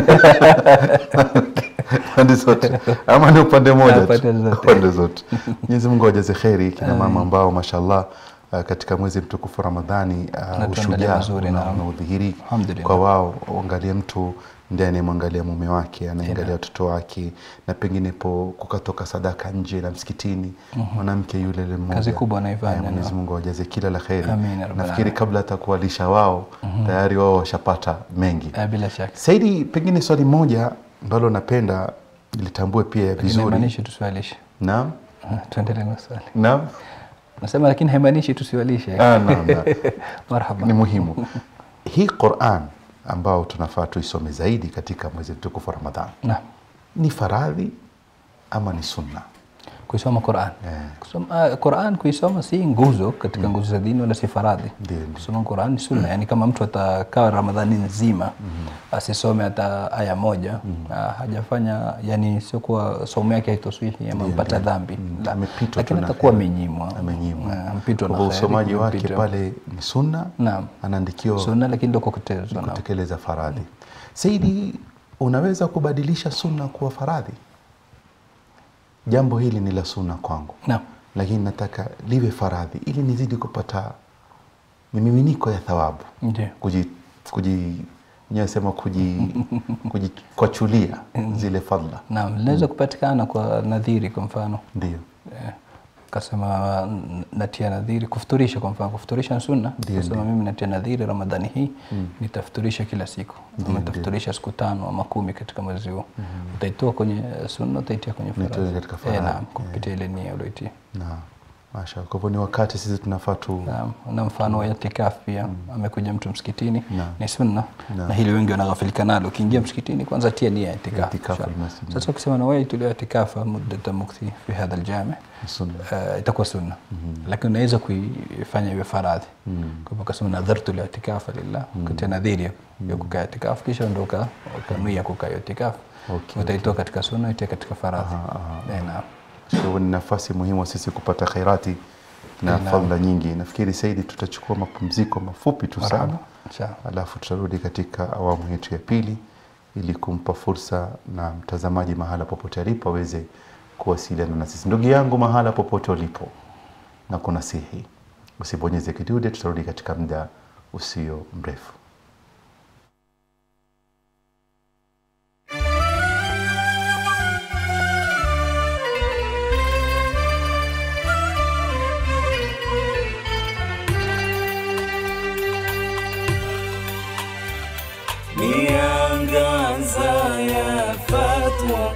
Speaker 3: pande zote ama ni upande mmoja tu?
Speaker 4: Pande zote.
Speaker 3: pande zote Mwenyezi Mungu awajaze kheri kina mama ambao mashallah uh, katika mwezi mtukufu Ramadhani uh,
Speaker 4: Natuandalia
Speaker 3: ushujaa
Speaker 4: mazuri,
Speaker 3: una-
Speaker 4: naam.
Speaker 3: unaudhihiri
Speaker 4: Alhamdulillah.
Speaker 3: kwa wao uangalie mtu ndiye anayemwangalia mume wake anaangalia watoto wake na pengine po kukatoka sadaka nje na msikitini mwanamke yule yule mmoja
Speaker 4: Kazi kubwa anaifanya,
Speaker 3: Eh, Mwenyezi
Speaker 4: naam.
Speaker 3: Mungu awajaze kila la kheri
Speaker 4: Amin, ya rabbal
Speaker 3: nafikiri
Speaker 4: alamin.
Speaker 3: kabla hata kuwalisha wao tayari wao washapata mengi
Speaker 4: Eh, bila shaka
Speaker 3: Saidi, pengine swali moja ambalo napenda litambue pia
Speaker 4: lakini
Speaker 3: vizuri.
Speaker 4: haimaanishi tusiwalishe
Speaker 3: Naam,
Speaker 4: Ah, tuendelee na swali
Speaker 3: naam,
Speaker 4: nasema lakini haimaanishi tusiwalishe
Speaker 3: Ah, naam, naam.
Speaker 4: marhaba
Speaker 3: ni muhimu. Hii Qur'an ambao tunafaa tuisome zaidi katika mwezi mtukufu wa Ramadhan
Speaker 4: Naam.
Speaker 3: ni faradhi ama ni sunna?
Speaker 4: kuisoma Qur'an.
Speaker 3: Eh.
Speaker 4: Kusoma, ah, Qur'an kuisoma si nguzo katika nguzo za dini wala si faradhi.
Speaker 3: Ndio, ndio.
Speaker 4: Kusoma Qur'an ni sunna, yani kama mtu atakaa Ramadhani nzima asisome hata aya moja ah, hajafanya, yani sio kuwa somo yake haitoswihi ama mpata dhambi, La.
Speaker 3: Amepitwa tu
Speaker 4: lakini
Speaker 3: na
Speaker 4: atakuwa
Speaker 3: kheri.
Speaker 4: amenyimwa,
Speaker 3: Amenyimwa.
Speaker 4: Ah, ampitwa
Speaker 3: Kwa
Speaker 4: na
Speaker 3: hivyo
Speaker 4: kheri,
Speaker 3: usomaji wake
Speaker 4: ampitwa.
Speaker 3: pale ni sunna,
Speaker 4: Naam.
Speaker 3: anaandikiwa
Speaker 4: sunna, lakini ndio kukutezwa naam.
Speaker 3: kutekeleza faradhi. Saidi, unaweza kubadilisha sunna kuwa faradhi? Jambo hili ni la sunna kwangu
Speaker 4: Naam.
Speaker 3: lakini nataka liwe faradhi ili nizidi kupata mimiminiko ya thawabu
Speaker 4: Ndio.
Speaker 3: kuji kuji nyewe sema kuji kujikwachulia zile fadla
Speaker 4: Naam, linaweza kupatikana kwa nadhiri kwa mfano
Speaker 3: ndio
Speaker 4: Eh, kasema n- natia nadhiri kufuturisha kwa mfano kufuturisha ni sunna
Speaker 3: Ndio,
Speaker 4: kasema
Speaker 3: ndio.
Speaker 4: mimi natia nadhiri ramadhani hii nitafuturisha kila siku ama nitafuturisha siku tano ama kumi katika mwezi huo utaitoa kwenye sunna utaitia kwenye
Speaker 3: Utaitoa
Speaker 4: faradhi
Speaker 3: katika
Speaker 4: eh,
Speaker 3: faradhi,
Speaker 4: naam kupitia ile nia ulioitia
Speaker 3: na masha kwa hivyo ni wakati sisi tunafaa tu
Speaker 4: Naam, na mfano wa itikaf pia amekuja mtu msikitini
Speaker 3: Naam.
Speaker 4: ni sunna
Speaker 3: Naam.
Speaker 4: na hili wengi wanaghafilika nalo ukiingia msikitini kwanza tia nia ya itikaf
Speaker 3: Itikaf
Speaker 4: inshallah.
Speaker 3: almasjid.
Speaker 4: sasa ukisema nawaitu li'tikafa muddata mukthi fi hadha aljami
Speaker 3: sunna
Speaker 4: uh, itakuwa sunna lakini unaweza kuifanya iwe faradhi kwa hivyo kasema nadhartu li'tikafa lillah kutia nadhiri ya kukaa itikafu kisha ndo uka- ukanuia kukaa hiyo itikafu
Speaker 3: Okay,
Speaker 4: utaitoa katika sunna itia katika faradhi Eh, naam
Speaker 3: kwa hivyo ni nafasi muhimu sisi kupata khairati na fadla nyingi nafikiri saidi tutachukua mapumziko mafupi tu sana
Speaker 4: Marhaba. Inshallah.
Speaker 3: alafu tutarudi katika awamu yetu ya pili ili kumpa fursa na mtazamaji mahala popote alipo aweze kuwasiliana na sisi. Ndugu yangu, mahala popote ulipo, na kunasihi usibonyeze kidude, tutarudi katika muda usio mrefu.
Speaker 2: miangaza ya fatwa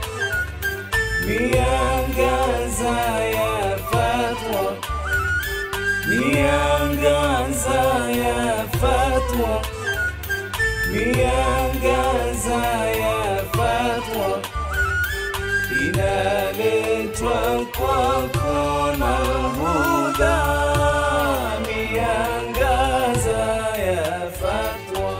Speaker 2: miangaza ya fatwa miangaza ya fatwa miangaza ya fatwa inaletwa kwako na huda miangaza ya fatwa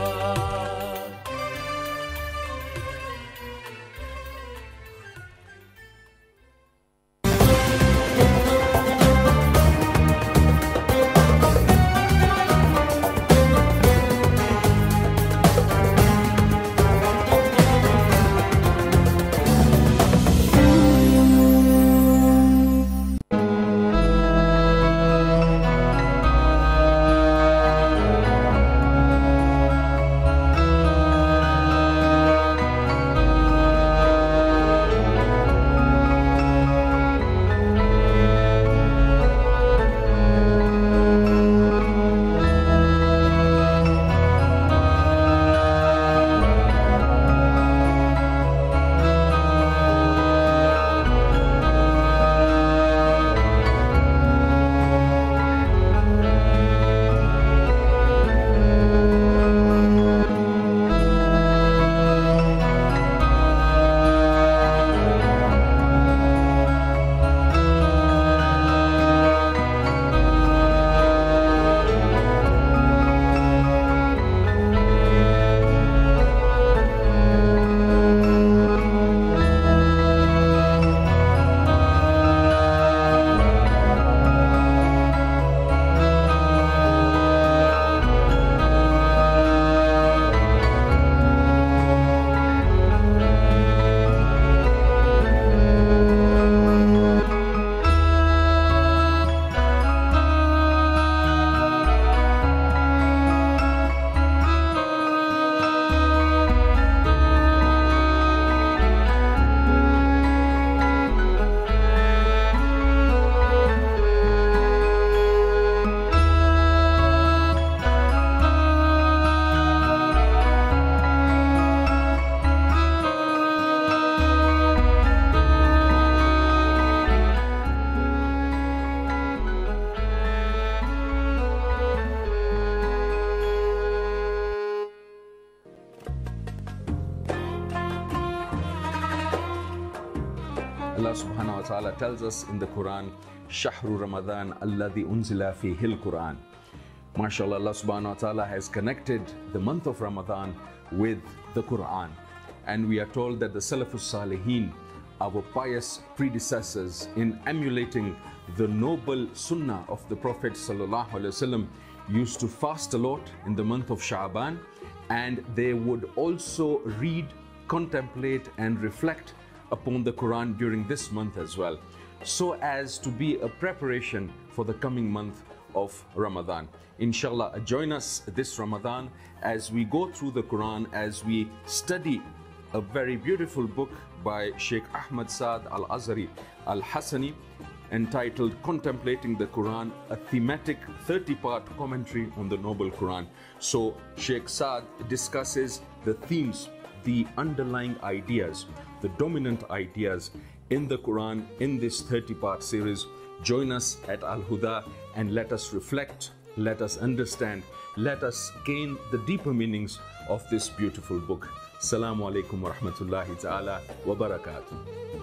Speaker 5: Allah subhanahu wa ta'ala tells us in the Quran, Shahru Ramadan alladhi unzila fihi quran MashaAllah, Allah subhanahu wa ta'ala has connected the month of Ramadan with the Quran. And we are told that the Salafus Salihin, our pious predecessors, in emulating the noble sunnah of the Prophet sallallahu alaihi wasallam, used to fast a lot in the month of Sha'ban, and they would also read, contemplate, and reflect upon the Quran during this month as well, so as to be a preparation for the coming month of Ramadan. Inshallah, join us this Ramadan as we go through the Quran, as we study a very beautiful book by Sheikh Ahmad Saad Al Azhari Al Hassani entitled Contemplating the Quran, a thematic 30 part commentary on the Noble Quran. So, Sheikh Saad discusses the themes, the underlying ideas, the dominant ideas in the Quran in this 30 part series. Join us at Al Huda and let us reflect, let us understand, let us gain the deeper meanings of this beautiful book. Assalamu alaikum wa rahmatullahi ta'ala wa barakatuh.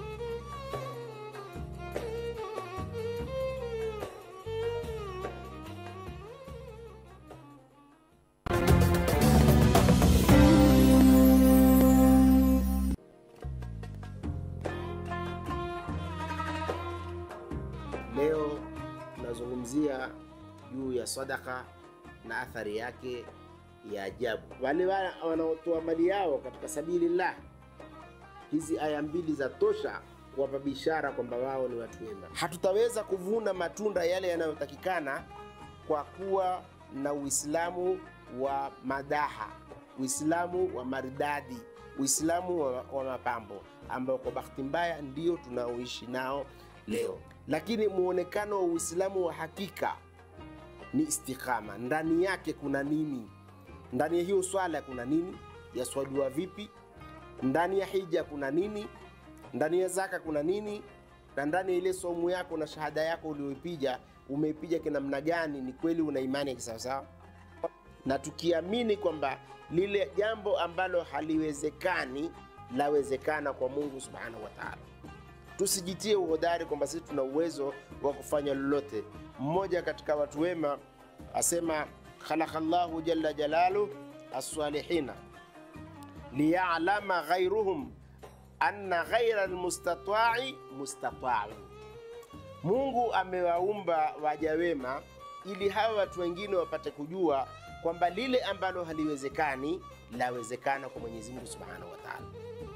Speaker 6: Leo tunazungumzia juu ya sadaka na athari yake ya ajabu. Wale wa- wanaotoa mali yao katika sabilillah, hizi aya mbili za tosha kuwapa bishara kwamba wao ni watu wema. Hatutaweza kuvuna matunda yale yanayotakikana kwa kuwa na Uislamu wa madaha, Uislamu wa maridadi, Uislamu wa, wa mapambo ambao kwa bahati mbaya ndio tunaoishi nao leo. Lakini muonekano wa Uislamu wa hakika ni istiqama. Ndani yake kuna nini? Ndani ya hiyo swala kuna nini? Yaswaliwa vipi? Ndani ya hija kuna nini? Ndani ya zaka kuna nini? Na ndani ya ile somu yako na shahada yako ulioipiga, umeipiga kinamna gani? Ni kweli una imani ya kisawasawa? na tukiamini kwamba lile jambo ambalo haliwezekani lawezekana kwa Mungu subhanahu wa taala. Tusijitie uhodari kwamba sisi tuna uwezo wa kufanya lolote. Mmoja katika watu wema asema, khalaqallahu jalla jalalu as-salihina liya'lama ghairuhum anna ghaira almustatwa'i mustata'u. Mungu amewaumba waja wema ili hawa watu wengine wapate kujua kwamba lile ambalo haliwezekani lawezekana kwa Mwenyezi Mungu Subhanahu wa Ta'ala.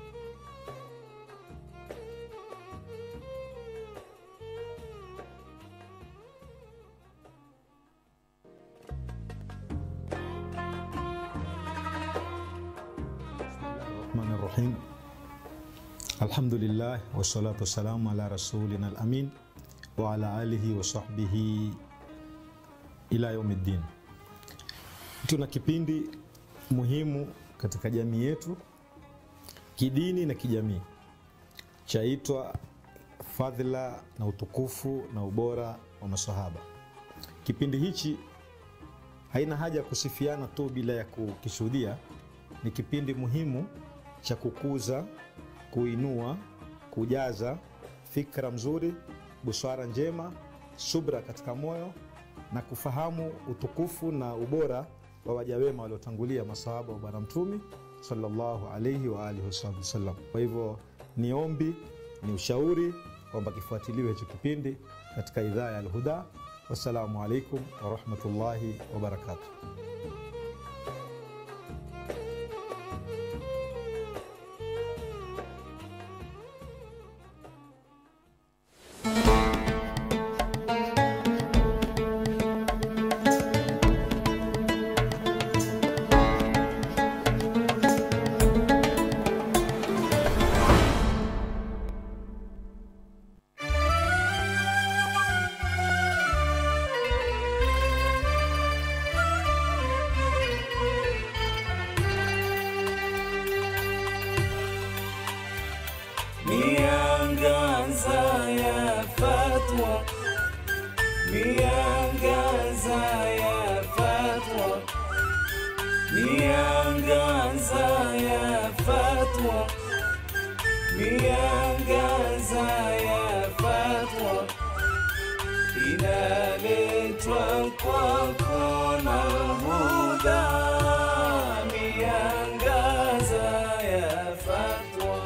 Speaker 7: الرحمن الرحيم الحمد لله والصلاة والسلام على رسولنا الأمين وعلى آله وصحبه ila yaumiddin. Tuna kipindi muhimu katika jamii yetu kidini na kijamii chaitwa fadhila na utukufu na ubora wa masahaba. Kipindi hichi haina haja ya kusifiana tu bila ya kukishuhudia. Ni kipindi muhimu cha kukuza, kuinua, kujaza fikra mzuri, busara njema, subra katika moyo na kufahamu utukufu na ubora wa waja wema waliotangulia masahaba wa Bwana Mtume sallallahu alaihi wa alihi wasallam. Kwa hivyo ni ombi, ni ushauri kwamba kifuatiliwe hicho kipindi katika idhaa ya Alhuda. Wassalamu alaikum warahmatullahi wabarakatuh.
Speaker 2: miangaza ya fatwa miangaza ya fatwa miangaza ya fatwa miangaza ya fatwa kwako na huda miangaza ya fatwa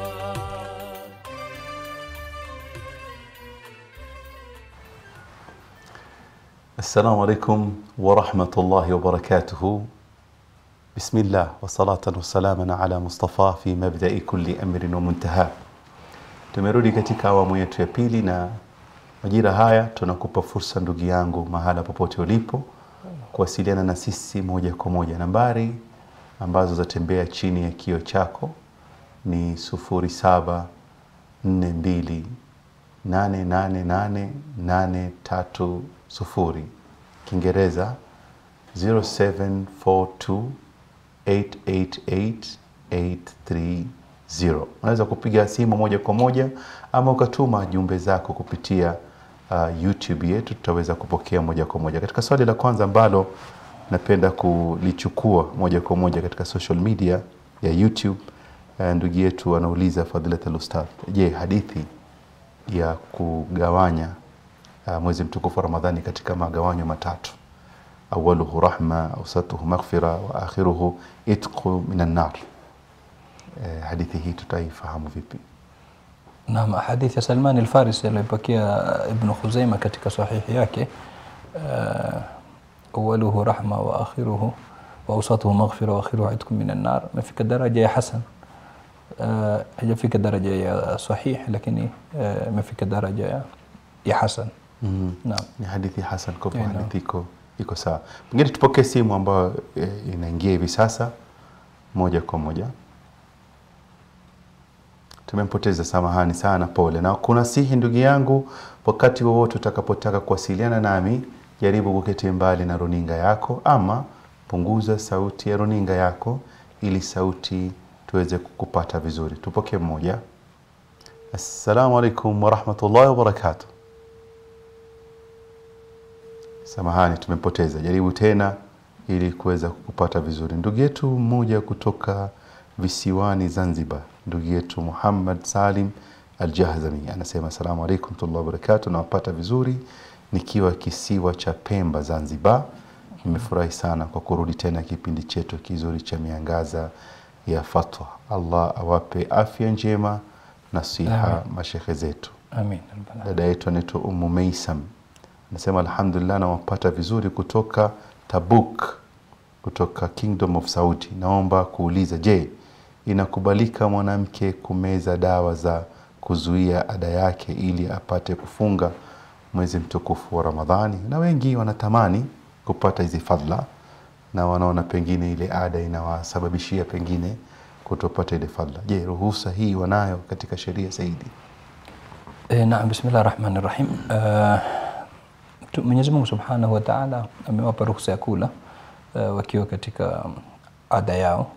Speaker 3: السلام عليكم ورحمة الله وبركاته بسم الله وصلاة وسلاما على مصطفى في مبدأ كل أمر ومنتهى tumerudi katika awamu yetu ya pili na majira haya tunakupa fursa ndugu yangu mahala popote ulipo kuwasiliana na sisi moja kwa moja nambari ambazo zatembea chini ya kio chako ni 0742 888 Kiingereza 0742888830. Unaweza kupiga simu moja kwa moja ama ukatuma jumbe zako kupitia uh, YouTube yetu, tutaweza kupokea moja kwa moja. Katika swali la kwanza ambalo napenda kulichukua moja kwa moja katika social media ya YouTube, uh, ndugu yetu anauliza Fadhilat al-Ustadh, je, hadithi ya kugawanya uh, mwezi mtukufu wa Ramadhani katika magawanyo matatu awaluhu rahma ausatuhu maghfira wa akhiruhu itqu minan nar. Eh, hadithi hii tutaifahamu vipi?
Speaker 4: Naam, hadithi ya Salman al-Farisi aliyopokea Ibn Khuzaima katika sahihi yake uh, awaluhu rahma wa akhiruhu wa awsatuhu maghfira wa akhiruhu itqu minan nar, imefika daraja ya hasan uh, hajafika daraja ya sahih, lakini uh, imefika daraja ya, ya hasan.
Speaker 3: Mm.
Speaker 4: Naam.
Speaker 3: Ni hadithi hasan, kwa hivyo
Speaker 4: Yeah, no.
Speaker 3: hadithi iko iko sawa. Pengine tupokee simu ambayo eh, inaingia hivi sasa moja kwa moja. Tumempoteza, samahani sana, pole. Na kuna sihi ndugu yangu, wakati wowote utakapotaka kuwasiliana nami, jaribu kuketi mbali na runinga yako, ama punguza sauti ya runinga yako ili sauti tuweze kukupata vizuri. Tupokee mmoja. Assalamu alaikum warahmatullahi wabarakatuh. Samahani, tumepoteza. Jaribu tena ili kuweza kukupata vizuri. Ndugu yetu mmoja kutoka visiwani Zanzibar, ndugu yetu Muhammad Salim Al-Jahzami anasema asalamu alaikum warahmatullahi wabarakatuh, nawapata vizuri nikiwa kisiwa cha Pemba Zanzibar. Nimefurahi sana kwa kurudi tena kipindi chetu kizuri cha miangaza ya fatwa. Allah awape afya njema na siha mashekhe zetu.
Speaker 4: Amin. Rabbana.
Speaker 3: Dada yetu anaitwa Ummu Meisam anasema alhamdulillah, nawapata vizuri kutoka Tabuk, kutoka Kingdom of Saudi. Naomba kuuliza, je, inakubalika mwanamke kumeza dawa za kuzuia ada yake ili apate kufunga mwezi mtukufu wa Ramadhani? Na wengi wanatamani kupata hizi fadhila na wanaona pengine ile ada inawasababishia pengine kutopata ile fadhila. Je, ruhusa hii wanayo katika sheria zaidi?
Speaker 4: E, naam, bismillah rahmani rahim. Uh, tu- Mwenyezi Mungu subhanahu wa taala amewapa ruhusa ya kula uh, wakiwa katika um, ada yao,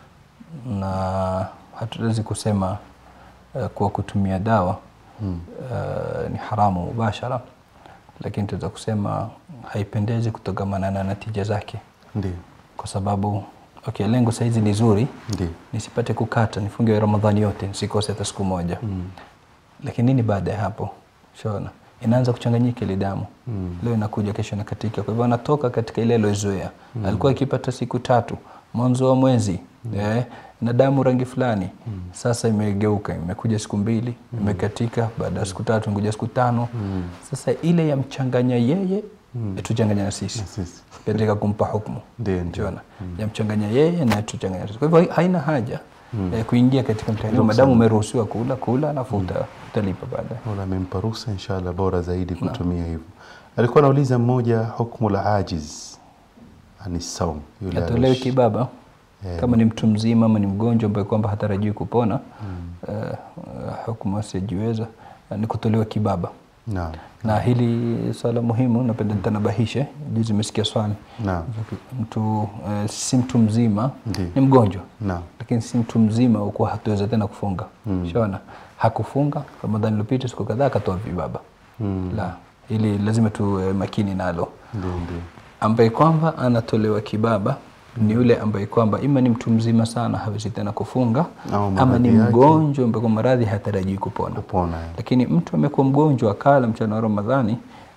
Speaker 4: na hatuwezi kusema uh, kuwa kutumia dawa hmm. uh, ni haramu mubashara, lakini tunaweza kusema haipendezi kutokamana na natija zake,
Speaker 3: Ndio,
Speaker 4: kwa sababu okay, lengo saizi ni zuri
Speaker 3: ndio.
Speaker 4: nisipate kukata nifunge Ramadhani yote nisikose hata siku moja mm. Lakini nini baada ya hapo? Shaona inaanza kuchanganyika ile damu mm. Leo inakuja kesho inakatika, kwa hivyo anatoka katika ile aliyozoea mm. Alikuwa akipata siku tatu mwanzo wa mwezi mm. eh, na damu rangi fulani mm. Sasa imegeuka imekuja siku mbili mm. Imekatika baada ya siku tatu imekuja siku tano mm. Sasa ile yamchanganya yeye mm. tuchanganya na sisi
Speaker 3: Sisi.
Speaker 4: katika kumpa hukumu
Speaker 3: Ndio, ndio.
Speaker 4: Unaona? yamchanganya yeye na tuchanganya sisi. Kwa hivyo haina haja eh, kuingia katika mtihani huu, madamu umeruhusiwa kula kula, alafu uta- utalipa baadaye.
Speaker 3: Mola amempa ruhusa inshallah, bora zaidi kutumia hivyo. Alikuwa anauliza mmoja, hukmu la ajiz ani saum, yule
Speaker 4: Atolewe
Speaker 3: alish-
Speaker 4: kibaba
Speaker 3: Eh,
Speaker 4: kama ni mtu mzima ama ni mgonjwa ambaye kwamba hatarajii kupona eh, eh, hukumu asiyejiweza eh, ni kutolewa kibaba
Speaker 3: Naam,
Speaker 4: na hili swala muhimu napenda nitanabahishe. Juzi nimesikia swali
Speaker 3: naam,
Speaker 4: mtu eh, si mtu mzima
Speaker 3: Ndiyo.
Speaker 4: ni mgonjwa
Speaker 3: naam,
Speaker 4: lakini si mtu mzima ukuwa hatuweza tena kufunga mm. shaona hakufunga ramadhani iliyopita siku kadhaa akatoa vibaba mm. la ili lazima tu eh, makini nalo
Speaker 3: ndio, ndio.
Speaker 4: ambaye kwamba anatolewa kibaba ni yule ambaye kwamba ima ni mtu mzima sana hawezi tena kufunga
Speaker 3: Au
Speaker 4: ama
Speaker 3: maradhi
Speaker 4: ni
Speaker 3: yake.
Speaker 4: mgonjwa ambaye kwa maradhi hatarajii kupona
Speaker 3: Kupona, eh.
Speaker 4: lakini mtu amekuwa mgonjwa akala mchana wa ramadhani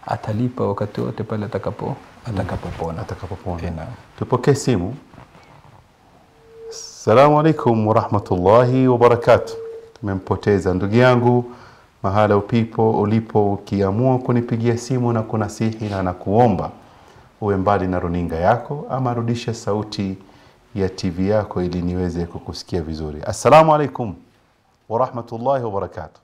Speaker 4: atalipa wakati wote pale atakapo atakapopona
Speaker 3: atakapopona.
Speaker 4: Eh, naam.
Speaker 3: Tupokee simu. Assalamu alaikum warahmatullahi wabarakatuh. Tumempoteza ndugu yangu mahala upipo ulipo, ukiamua kunipigia simu na kunasihi na nakuomba uwe mbali na runinga yako ama rudisha sauti ya TV yako ili niweze kukusikia vizuri. Assalamu alaikum warahmatullahi wabarakatuh.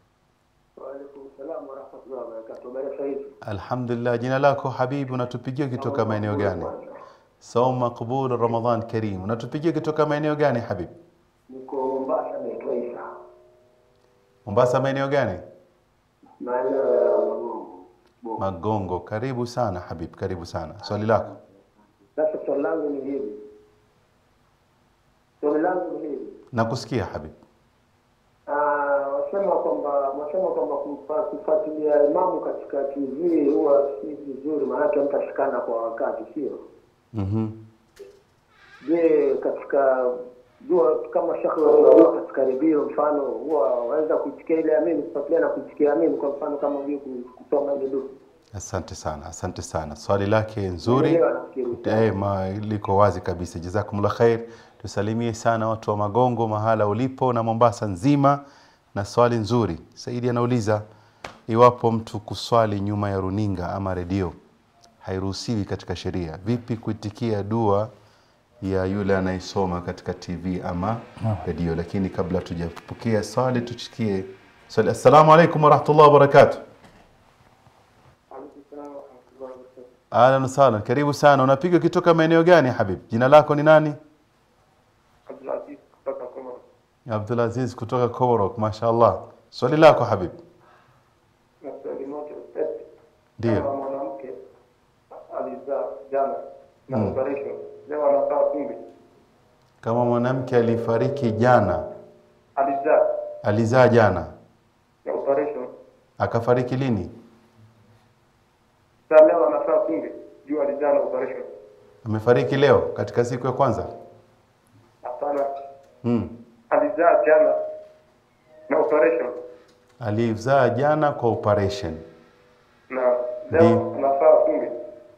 Speaker 3: Alhamdulillah, jina lako habibi, unatupigia kutoka maeneo gani? Saum maqbul Ramadhan karim. Unatupigia kutoka maeneo gani habibi?
Speaker 8: Niko Mombasa, naitwa Isa,
Speaker 3: Mombasa maeneo gani?
Speaker 8: maeneo ya Magongo.
Speaker 3: Magongo. Karibu sana habib, karibu sana. Swali lako.
Speaker 8: Sasa swali langu ni hili, swali langu ni hili,
Speaker 3: Nakusikia habib.
Speaker 8: Ah, wasema kwamba wasema kwamba kumfa- kufuatilia imamu katika TV huwa si vizuri, maanake mtashikana kwa wakati, sio?
Speaker 3: Mhm.
Speaker 8: Je, katika jua kama shekhe wa katika redio mfano huwa waweza kuitikia ile amini kufuatilia na kuitikia amini, kwa mfano kama vile kusoma ile dua
Speaker 3: Asante sana, asante sana. Swali lake nzuri.
Speaker 8: Nimeelewa nafikiri.
Speaker 3: Eh, ma, liko wazi kabisa. Jazakumullah khair. Tusalimie sana watu wa Magongo mahala ulipo na Mombasa nzima. Na swali nzuri. Saidi anauliza iwapo mtu kuswali nyuma ya runinga ama redio hairuhusiwi katika sheria, vipi kuitikia dua ya yule anayesoma katika TV ama redio? Lakini kabla tujapokea swali, tusikie swali. Assalamu alaikum warahmatullahi wabarakatuh. Ahlan wasahlan, karibu sana. Unapiga ukitoka maeneo gani habib? Jina lako ni nani? Abdulaziz kutoka Komorok, mashaallah. Swali lako habib.
Speaker 8: na swali moja ustadi.
Speaker 3: Ndio.
Speaker 8: Kama mwanamke alizaa jana na operation leo anafaa kumbe,
Speaker 3: Kama mwanamke alifariki jana,
Speaker 8: alizaa
Speaker 3: alizaa jana,
Speaker 8: na operation
Speaker 3: akafariki lini?
Speaker 8: sasa leo anafaa kumbe juu alizaa na operation.
Speaker 3: Amefariki leo katika siku ya kwanza?
Speaker 8: Hapana,
Speaker 3: Hmm.
Speaker 8: alizaa jana na operation
Speaker 3: Alizaa jana kwa operation.
Speaker 8: na leo
Speaker 3: Ndio.
Speaker 8: anafaa kumbe.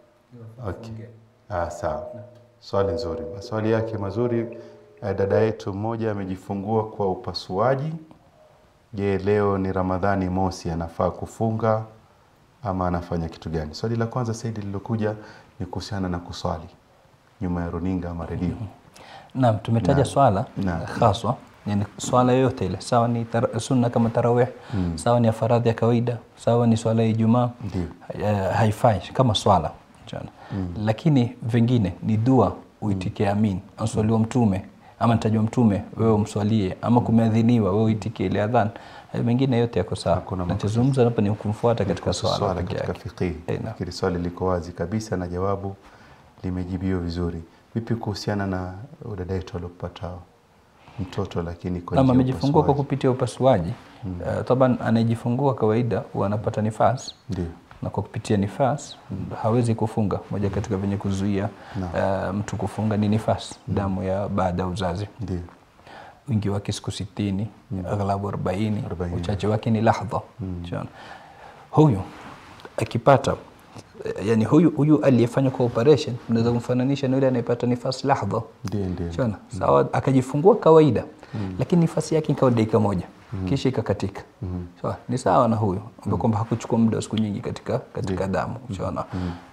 Speaker 3: Okay. Ah, sawa. Swali nzuri. Maswali yake mazuri. Eh, Dada yetu mmoja amejifungua kwa upasuaji. Je, leo ni Ramadhani mosi, anafaa kufunga ama anafanya kitu gani? Swali la kwanza Saidi lilokuja ni kuhusiana na kuswali nyuma ya runinga ama redio.
Speaker 4: Naam, tumetaja swala
Speaker 3: Naam.
Speaker 4: haswa, yani swala yoyote ile, sawa ni tar- sunna kama tarawih, sawa ni ya faradhi ya kawaida, sawa ni swala ya Ijumaa,
Speaker 3: Ndio.
Speaker 4: eh, haifai kama swala Unaona? lakini vingine ni dua uitikie amin, answaliwa mtume ama nitajwa mtume, wewe umswalie, ama kumeadhiniwa, wewe uitikie ile adhan. Hayo mengine yote yako sawa.
Speaker 3: Hakuna makosa.
Speaker 4: Nachozungumza hapa ni kumfuata katika swala
Speaker 3: swala
Speaker 4: peke
Speaker 3: katika
Speaker 4: yake.
Speaker 3: fiqhi.
Speaker 4: Eh, naam.
Speaker 3: Nafikiri swali liko wazi kabisa na jawabu limejibiwa vizuri. Vipi kuhusiana na dada yetu aliopata mtoto lakini kwa
Speaker 4: Naam,
Speaker 3: njia ya
Speaker 4: amejifungua kwa
Speaker 3: upasuaji?
Speaker 4: kupitia upasuaji uh, taban anayejifungua kawaida huwa anapata nifas
Speaker 3: Ndio.
Speaker 4: na kwa kupitia nifas hawezi kufunga. Moja katika venye kuzuia uh, mtu kufunga ni nifas, damu ya baada ya uzazi.
Speaker 3: Ndio.
Speaker 4: Wingi wake siku sitini, aghlabu arobaini,
Speaker 3: Arobaini.
Speaker 4: uchache wake ni lahdha. Unaona? Huyu akipata eh, yani huyu huyu aliyefanywa kwa operation unaweza kumfananisha na yule anayepata nifas lahdha
Speaker 3: Ndio, ndio.
Speaker 4: Shona, sawa akajifungua kawaida lakini nafasi yake ikawa dakika moja kisha ikakatika sawa ni sawa na huyo ambaye kwamba hakuchukua muda wa siku nyingi katika katika damu shona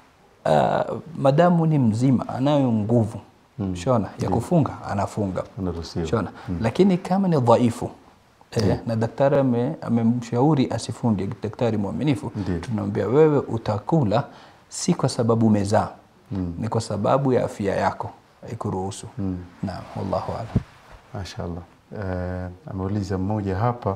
Speaker 4: uh, madamu ni mzima anayo nguvu shona ya kufunga anafunga
Speaker 3: Anaruhusiwa.
Speaker 4: shona lakini kama ni dhaifu Eh, na daktari ame- amemshauri asifunge, daktari mwaminifu,
Speaker 3: Ndiyo.
Speaker 4: tunamwambia wewe utakula si kwa sababu umezaa ni kwa sababu ya afya yako haikuruhusu. Naam, wallahu a'lam.
Speaker 3: Mashaallah. Eh, ameuliza mmoja hapa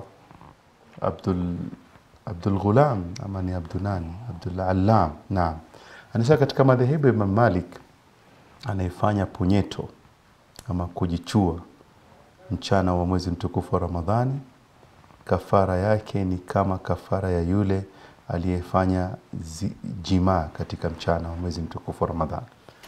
Speaker 3: Abdul Abdul Ghulam ama ni Abdul nani? Abdul Allam. Naam. Anasema katika madhehebu ya Imam Malik anayefanya punyeto ama kujichua mchana wa mwezi mtukufu wa Ramadhani kafara yake ni kama kafara ya yule aliyefanya zi- jimaa katika mchana wa mwezi mtukufu wa Ramadhani.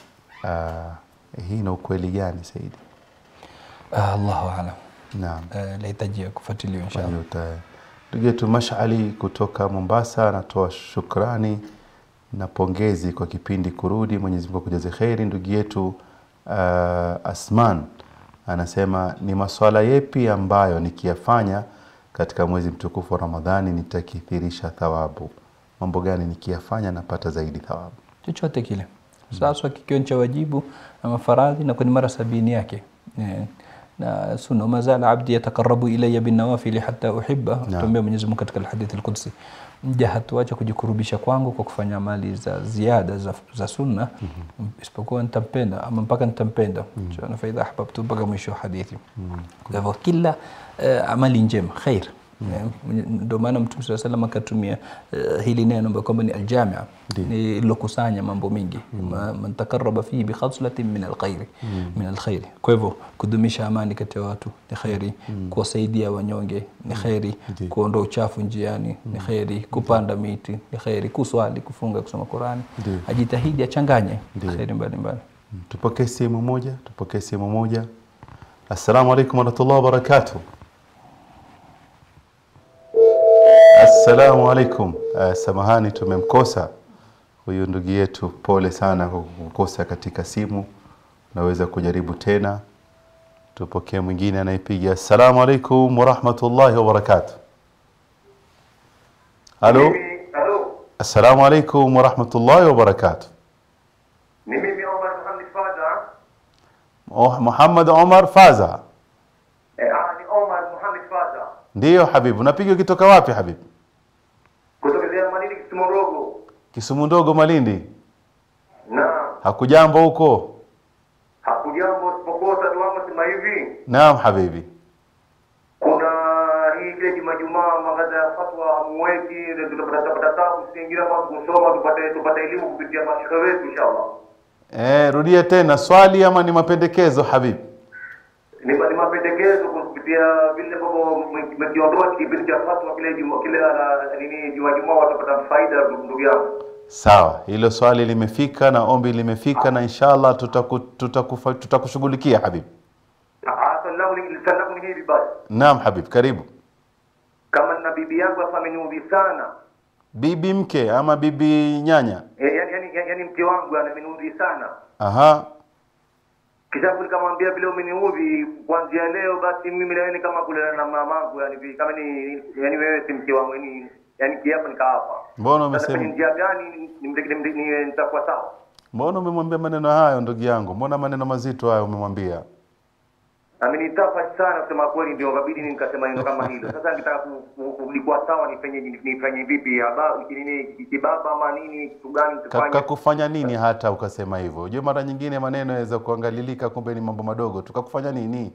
Speaker 3: Uh, hii ina ukweli gani Saidi?
Speaker 4: Ah, Allahu a'lam.
Speaker 3: Naam.
Speaker 4: Eh, Lahitaji kufuatiliwa inshallah.
Speaker 3: Kwa hiyo uta- Ndugu yetu Mashali kutoka Mombasa anatoa shukrani na pongezi kwa kipindi kurudi. Mwenyezi Mungu akujaze kheri. Ndugu yetu uh, Asman anasema ni maswala yepi ambayo nikiyafanya katika mwezi mtukufu wa Ramadhani nitakithirisha thawabu? Mambo gani nikiyafanya napata zaidi thawabu?
Speaker 4: chochote kile sasa kikiwa ni cha wajibu ama faradhi na kwenye mara sabini yake Eh, na sunna mazala abdi yatakarabu ilayya binawafili hata uhibba tuambia Mwenyezi Mungu katika alhadithi alqudsi mja hatuacha kujikurubisha kwangu kwa kufanya amali za ziada za, za sunna isipokuwa nitampenda ama mpaka nitampenda mm fa idha ahbabtu mpaka mwisho wa hadithi kwa hivyo kila eh, amali njema khair Eh, ndio maana mtume saa salam akatumia eh, hili neno ambayo kwamba ni aljamia ni lilokusanya mambo mengi Ma- man takaraba fihi bikhaslatin min alkhairi min alkhairi kwa hivyo kudumisha amani kati ya watu ni kheri kuwasaidia wanyonge ni kheri kuondoa uchafu njiani ni kheri kupanda miti ni kheri kuswali kufunga kusoma qurani
Speaker 3: Ndiyo.
Speaker 4: ajitahidi achanganye kheri mbalimbali
Speaker 3: Tupokee simu moja, tupokee simu moja. Assalamu alaikum warahmatullahi wabarakatuh. Assalamu alaikum. Uh, samahani tumemkosa huyu ndugu yetu, pole sana kwa kukosa katika simu. Naweza kujaribu tena. Tupokee mwingine anayepiga. Assalamu alaikum warahmatullahi wabarakatuh. Halo. Assalamu alaikum warahmatullahi wabarakatuh.
Speaker 9: Ni mimi Omar Muhammad Fadha.
Speaker 3: Oh, Muhammad Omar Faza.
Speaker 9: Eh, ah, ni Omar Muhammad Fadha.
Speaker 3: Ndiyo habibu, unapiga ukitoka wapi habibu?
Speaker 9: Kutoka Zia Manini Kisumorogo.
Speaker 3: Kisumu ndogo Malindi.
Speaker 9: Naam.
Speaker 3: Hakujambo huko?
Speaker 9: Hakujambo isipokuwa tatu wangu sema hivi.
Speaker 3: Naam habibi.
Speaker 9: Kuna hii ile juma jumaa magaza ya fatwa hamweki ndio tutapata tapata tabu siingira mambo kusoma tupate tupate elimu kupitia mashaka wetu inshallah.
Speaker 3: Eh, rudia tena swali ama ni mapendekezo habibi?
Speaker 9: Ni ni mapendekezo kupitia vile ambavyo mmekiondoa kipindi cha fatwa kile juma kile la nini juma jumaa watapata faida ndugu yangu.
Speaker 3: Sawa, hilo swali limefika na ombi limefika na inshallah tutaku, tutakufa, tutakushughulikia habibi.
Speaker 9: Ah, swali langu ni swali langu ni hivi basi.
Speaker 3: Naam habib, karibu.
Speaker 9: Kama na bibi yangu hapa ameniudhi sana.
Speaker 3: Bibi mke ama bibi nyanya?
Speaker 9: Eh, yani, yani, yani, yani mke wangu ameniudhi sana.
Speaker 3: Aha,
Speaker 9: Kisha nikamwambia vile umeniudhi kuanzia leo basi mimi na wewe ni kama kulala na mamangu yani vi- kama ni yani wewe si mke wangu yani yani kiapo nikaapa.
Speaker 3: mbona
Speaker 9: Sasa kwenye
Speaker 3: umesema?
Speaker 9: njia gani nimdekile ni nitakuwa sawa?
Speaker 3: Mbona umemwambia maneno hayo ndugu yangu? Mbona maneno mazito hayo umemwambia?
Speaker 9: Amenitapa sana kusema kweli ndio kabidi nikasema neno kama hilo. Sasa nikitaka ku- ku- kulikuwa sawa nifanye nifanye vipi? Aba nini kibaba ama nini kitu gani tufanye?
Speaker 3: Kakufanya nini hata ukasema hivyo? Unajua mara nyingine maneno yaweza kuangalilika, kumbe ni mambo madogo. Tukakufanya nini?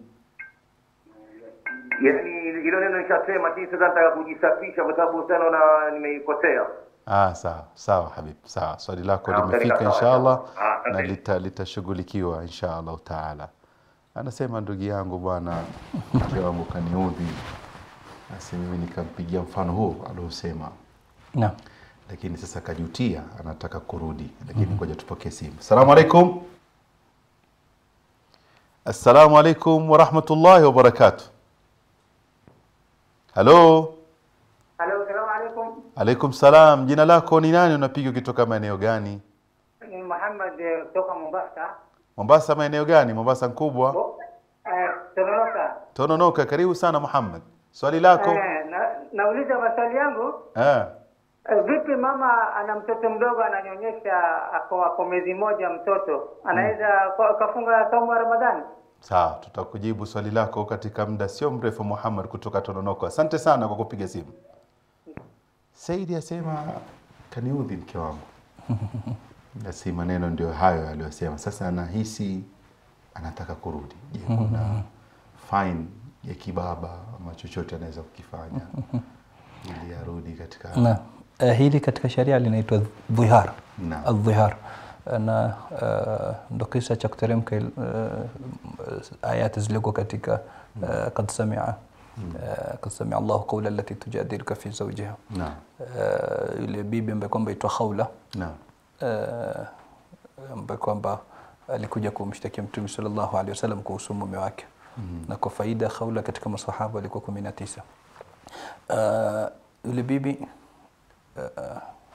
Speaker 9: Yaani hilo neno nishasema, lakini sasa nataka kujisafisha kwa sababu sana naona nimeikosea.
Speaker 3: Ah, sawa sawa habib, sawa. Swali lako
Speaker 9: Ah,
Speaker 3: limefika
Speaker 9: sawa,
Speaker 3: inshallah
Speaker 9: sawa. Ah,
Speaker 3: na
Speaker 9: asante.
Speaker 3: lita- litashughulikiwa inshallah taala. Anasema ndugu yangu bwana, mke wangu kaniudhi, basi mimi nikampigia mfano huo aliosema,
Speaker 4: naam
Speaker 3: lakini sasa kajutia, anataka kurudi, lakini ngoja tupokee simu. Assalamu alaikum. Assalamu alaikum warahmatullahi wabarakatuh. Halo.
Speaker 10: Halo, salamu alaikum.
Speaker 3: Alaikum salam. Jina lako ni nani? Unapiga ukitoka maeneo gani?
Speaker 10: Ni Muhammad eh, kutoka Mombasa.
Speaker 3: Mombasa maeneo gani? Mombasa nkubwa.
Speaker 10: Eh, Toronoka.
Speaker 3: Tononoka. Karibu sana Muhammad. Swali lako?
Speaker 10: Eh, na, nauliza maswali yangu.
Speaker 3: Eh.
Speaker 10: Eh, vipi mama ana mtoto mdogo ananyonyesha ako, ako mwezi mmoja mtoto anaweza kwa- kafunga saumu ya Ramadhani?
Speaker 3: Sawa, tutakujibu swali lako katika muda sio mrefu. Muhammad kutoka Tononoka. Asante sana kwa kupiga simu. Saidi asema kaniudhi mke wangu. Basi maneno ndio hayo aliyosema. Sasa anahisi anataka kurudi. Je, kuna fine ya kibaba ama chochote anaweza kukifanya ili arudi katika
Speaker 4: na uh, hili katika sharia linaitwa dhihar
Speaker 3: Naam.
Speaker 4: aldhihar na uh, ndo kisa cha kuteremka uh, ayati zilioko katika uh, kad samia uh, kad samia Allahu qawla allati tujadiluka fi zawjiha
Speaker 3: Naam.
Speaker 4: uh, yule bibi ambaye kwamba itwa Khawla
Speaker 3: Naam.
Speaker 4: uh, ambaye kwamba alikuja kumshtakia Mtume sallallahu alaihi wasallam kuhusu mume wake
Speaker 3: Mhm.
Speaker 4: na kwa faida Khawla katika masahaba alikuwa kumi na tisa uh, yule bibi uh,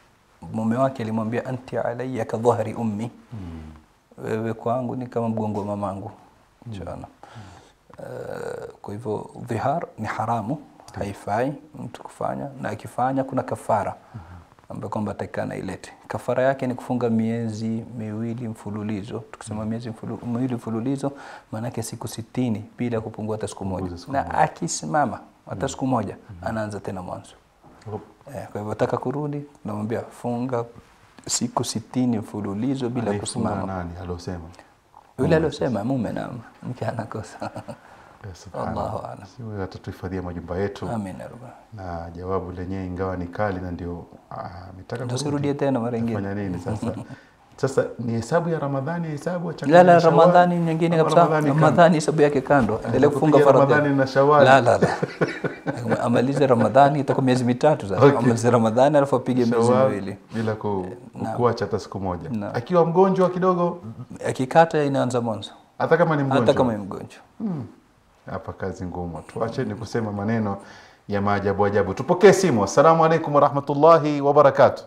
Speaker 4: mume wake alimwambia anti alayya ka dhahri ummi wewe kwangu ni kama mgongo wa mamangu Unaona? Eh, kwa hivyo dhihar ni haramu haifai mtu kufanya na akifanya kuna kafara ambayo kwamba atakana ilete kafara yake ni kufunga miezi miwili mfululizo tukisema miezi mfulu, miwili mfululizo maanake siku sitini bila kupungua hata siku moja na akisimama hata siku moja anaanza tena mwanzo eh, kwa hivyo taka kurudi namwambia funga siku sitini mfululizo bila
Speaker 3: Aliyefunga
Speaker 4: kusimama
Speaker 3: nani aliosema
Speaker 4: yule aliosema mume na mke anakosa
Speaker 3: Ya subhanallah.
Speaker 4: Allahu a'lam.
Speaker 3: Si wewe atatuhifadhia majumba yetu
Speaker 4: Amin ya rabbal
Speaker 3: na jawabu lenyewe ingawa ni kali na ndio ah, ametaka
Speaker 4: Ndio
Speaker 3: kurudi.
Speaker 4: sirudie tena mara ingine.
Speaker 3: Fanya nini sasa sasa ni hesabu ya ramadhani hesabu ya
Speaker 4: la la
Speaker 3: Shawwal?
Speaker 4: ramadhani nyingine
Speaker 3: Ama
Speaker 4: kabisa
Speaker 3: Ramadhani kando?
Speaker 4: ramadhani hesabu yake kando endelea kufunga
Speaker 3: kupiga
Speaker 4: faradhi
Speaker 3: Ramadhani na Shawwal.
Speaker 4: la la la amalize ramadhani itakuwa miezi mitatu sasa
Speaker 3: Okay.
Speaker 4: amalize ramadhani alafu apige miezi
Speaker 3: Shawwal
Speaker 4: miwili
Speaker 3: bila ku,
Speaker 4: Naam.
Speaker 3: kuacha hata siku moja
Speaker 4: Naam.
Speaker 3: akiwa mgonjwa kidogo
Speaker 4: akikata inaanza mwanzo
Speaker 3: hata kama ni mgonjwa
Speaker 4: hata kama ni mgonjwa
Speaker 3: Hmm. hapa kazi ngumu tuacheni kusema maneno ya maajabu ajabu tupokee simu assalamu alaikum warahmatullahi wabarakatu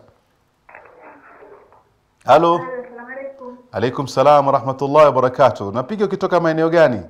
Speaker 3: halo alaikum salam warahmatullahi wabarakatu napiga ukitoka maeneo gani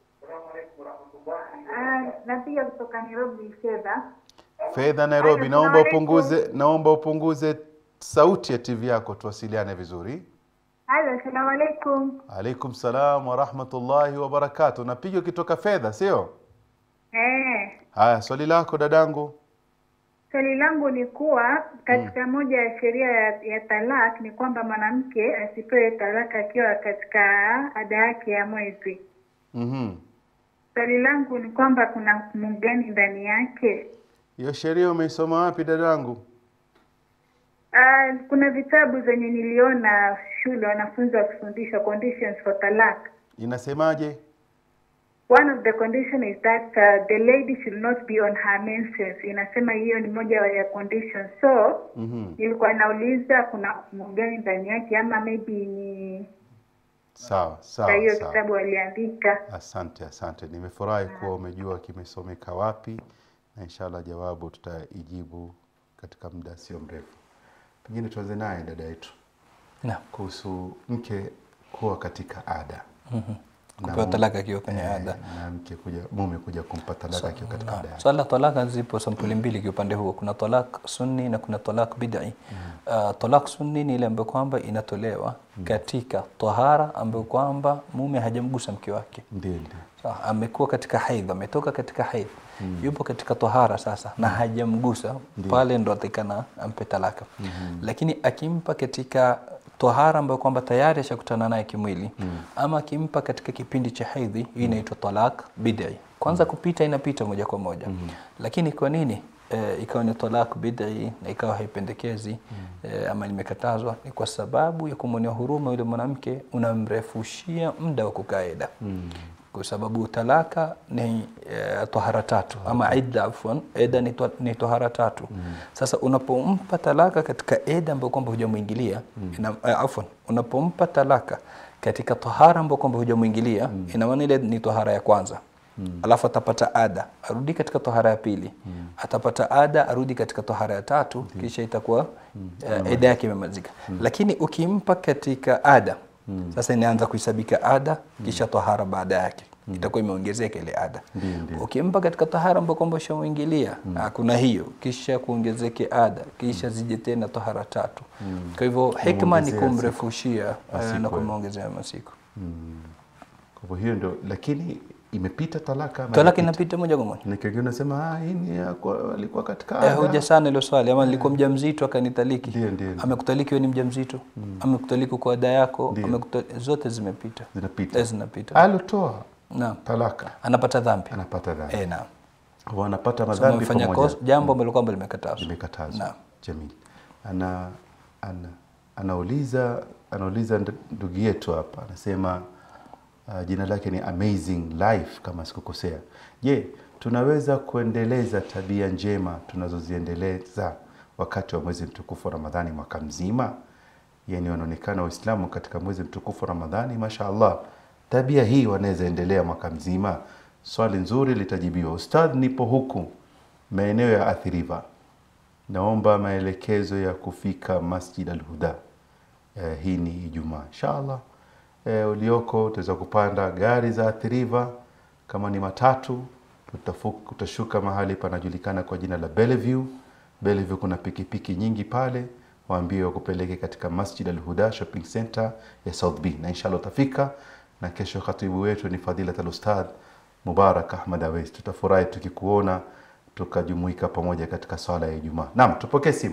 Speaker 11: napiga kutoka Nairobi fedha.
Speaker 3: fedha nairobi naomba upunguze naomba upunguze sauti ya tv yako tuwasiliane vizuri
Speaker 11: Halo, assalamu alaikum.
Speaker 3: alaikum salam warahmatullahi wabarakatu napiga ukitoka fedha sio
Speaker 11: Eh,
Speaker 3: haya swali lako dadangu
Speaker 11: swali langu ni kuwa katika moja ya sheria ya, ya talak ni kwamba mwanamke asipewe talaka akiwa katika ada yake ya mwezi.
Speaker 3: Mhm.
Speaker 11: Swali langu ni kwamba kuna hukumu gani ndani yake?
Speaker 3: hiyo sheria umeisoma wapi dadangu
Speaker 11: Uh, kuna vitabu zenye niliona shule wanafunzi wakifundishwa conditions for talak.
Speaker 3: inasemaje
Speaker 11: One of the condition is that uh, the lady should not be on her menses. Inasema hiyo ni moja ya conditions. So
Speaker 3: Mhm.
Speaker 11: nilikuwa nauliza kuna hukumu gani ndani yake, ama maybe ni
Speaker 3: sawa
Speaker 11: kwa
Speaker 3: sawa
Speaker 11: hiyo
Speaker 3: sawa
Speaker 11: kitabu waliandika.
Speaker 3: asante asante nimefurahi kuwa umejua kimesomeka wapi na inshallah jawabu tutaijibu katika muda sio mrefu pengine tuanze naye dada yetu
Speaker 4: Naam.
Speaker 3: kuhusu mke kuwa katika ada
Speaker 4: Mhm.
Speaker 3: Na
Speaker 4: kupewa
Speaker 3: mu-
Speaker 4: talaka akiwa kwenye
Speaker 3: eh,
Speaker 4: ada
Speaker 3: na mke kuja mume kuja kumpa talaka akiwa katika ada yake.
Speaker 4: swala la talaka zipo sampuli mbili kwa upande huo kuna talak sunni na kuna talak bid'i uh, talak sunni ni ile ambayo kwamba inatolewa katika tahara ambayo kwamba mume hajamgusa mke wake
Speaker 3: ndio ndio
Speaker 4: Sawa, amekuwa katika haidh ametoka katika haidh yupo katika tahara sasa na hajamgusa
Speaker 3: Ndio.
Speaker 4: pale ndo atakana ampe talaka lakini akimpa katika tahara ambayo kwamba tayari ashakutana naye kimwili ama akimpa katika kipindi cha haidhi hii inaitwa talak bid'i kwanza kupita inapita moja kwa moja lakini kwa nini e, ikawa ni talak bid'i na ikawa haipendekezi e, ama limekatazwa ni kwa sababu ya kumwonea huruma yule mwanamke unamrefushia muda wa kukaa eda kwa sababu talaka ni e, tohara tatu ama idda afwan eda ni, to, ni tohara tatu sasa unapompa talaka katika eda ambayo kwamba hujamwingilia ina eh, afwan unapompa talaka katika tohara ambayo kwamba hujamwingilia ina maana ile ni tohara ya kwanza alafu atapata ada arudi katika tohara ya pili atapata ada arudi katika tohara ya tatu kisha itakuwa uh, eda yake imemalizika lakini ukimpa katika ada sasa inaanza kuhesabika ada kisha tohara baada yake itakuwa imeongezeka ile ada
Speaker 3: Ndio, ndio.
Speaker 4: ukimpa katika tahara ambayo kwamba ushamwingilia kuna hiyo kisha kuongezeke ada kisha zije tena tahara tatu kwa hivyo hikma ni
Speaker 3: Kumwongezea
Speaker 4: kumrefushia eh,
Speaker 3: Masiku,
Speaker 4: na
Speaker 3: eh.
Speaker 4: kumwongezea masiku
Speaker 3: kwa hivyo hiyo ndio lakini imepita talaka ama
Speaker 4: talaka
Speaker 3: haijapita?
Speaker 4: inapita moja kwa moja
Speaker 3: na kingine unasema ah hii ni ya kwa- alikuwa katika
Speaker 4: Eh,
Speaker 3: ada
Speaker 4: huja sana ilo swali ama nilikuwa mjamzito akanitaliki
Speaker 3: Ndio, ndio, ndio.
Speaker 4: amekutaliki wewe ni mjamzito amekutaliki kwa ada yako
Speaker 3: Ndio.
Speaker 4: amekuta- zote zimepita
Speaker 3: zinapita
Speaker 4: Eh, zinapita
Speaker 3: alotoa
Speaker 4: naam
Speaker 3: talaka
Speaker 4: anapata dhambi
Speaker 3: anapata dhambi
Speaker 4: eh naam
Speaker 3: Kwa wanapata
Speaker 4: So,
Speaker 3: madhambi
Speaker 4: amefanya
Speaker 3: pamoja
Speaker 4: kosa- jambo ambalo kwamba limekatazwa
Speaker 3: limekatazwa
Speaker 4: Naam.
Speaker 3: jamii ana, ana anauliza anauliza nd- ndugu yetu hapa anasema uh, jina lake ni amazing life kama sikukosea je tunaweza kuendeleza tabia njema tunazoziendeleza wakati wa mwezi mtukufu wa ramadhani mwaka mzima yani wanaonekana waislamu katika mwezi mtukufu wa ramadhani mashaallah tabia hii wanaweza endelea mwaka mzima swali nzuri litajibiwa ustadh nipo huku maeneo ya athiriva naomba maelekezo ya kufika Masjid Al-Huda. Eh, hii ni Ijumaa inshallah. Eh, ulioko utaweza kupanda gari za Athi River kama ni matatu utafu- utashuka mahali panajulikana kwa jina la Bellevue. Bellevue kuna pikipiki nyingi pale, waambie wakupeleke katika Masjid Al-Huda Shopping Center ya South B, na inshallah utafika. Na kesho khatibu wetu ni Fadilat Al-Ustadh Mubarak Ahmad Awais. Tutafurahi tukikuona tukajumuika pamoja katika swala ya Ijumaa. Naam, tupokee simu.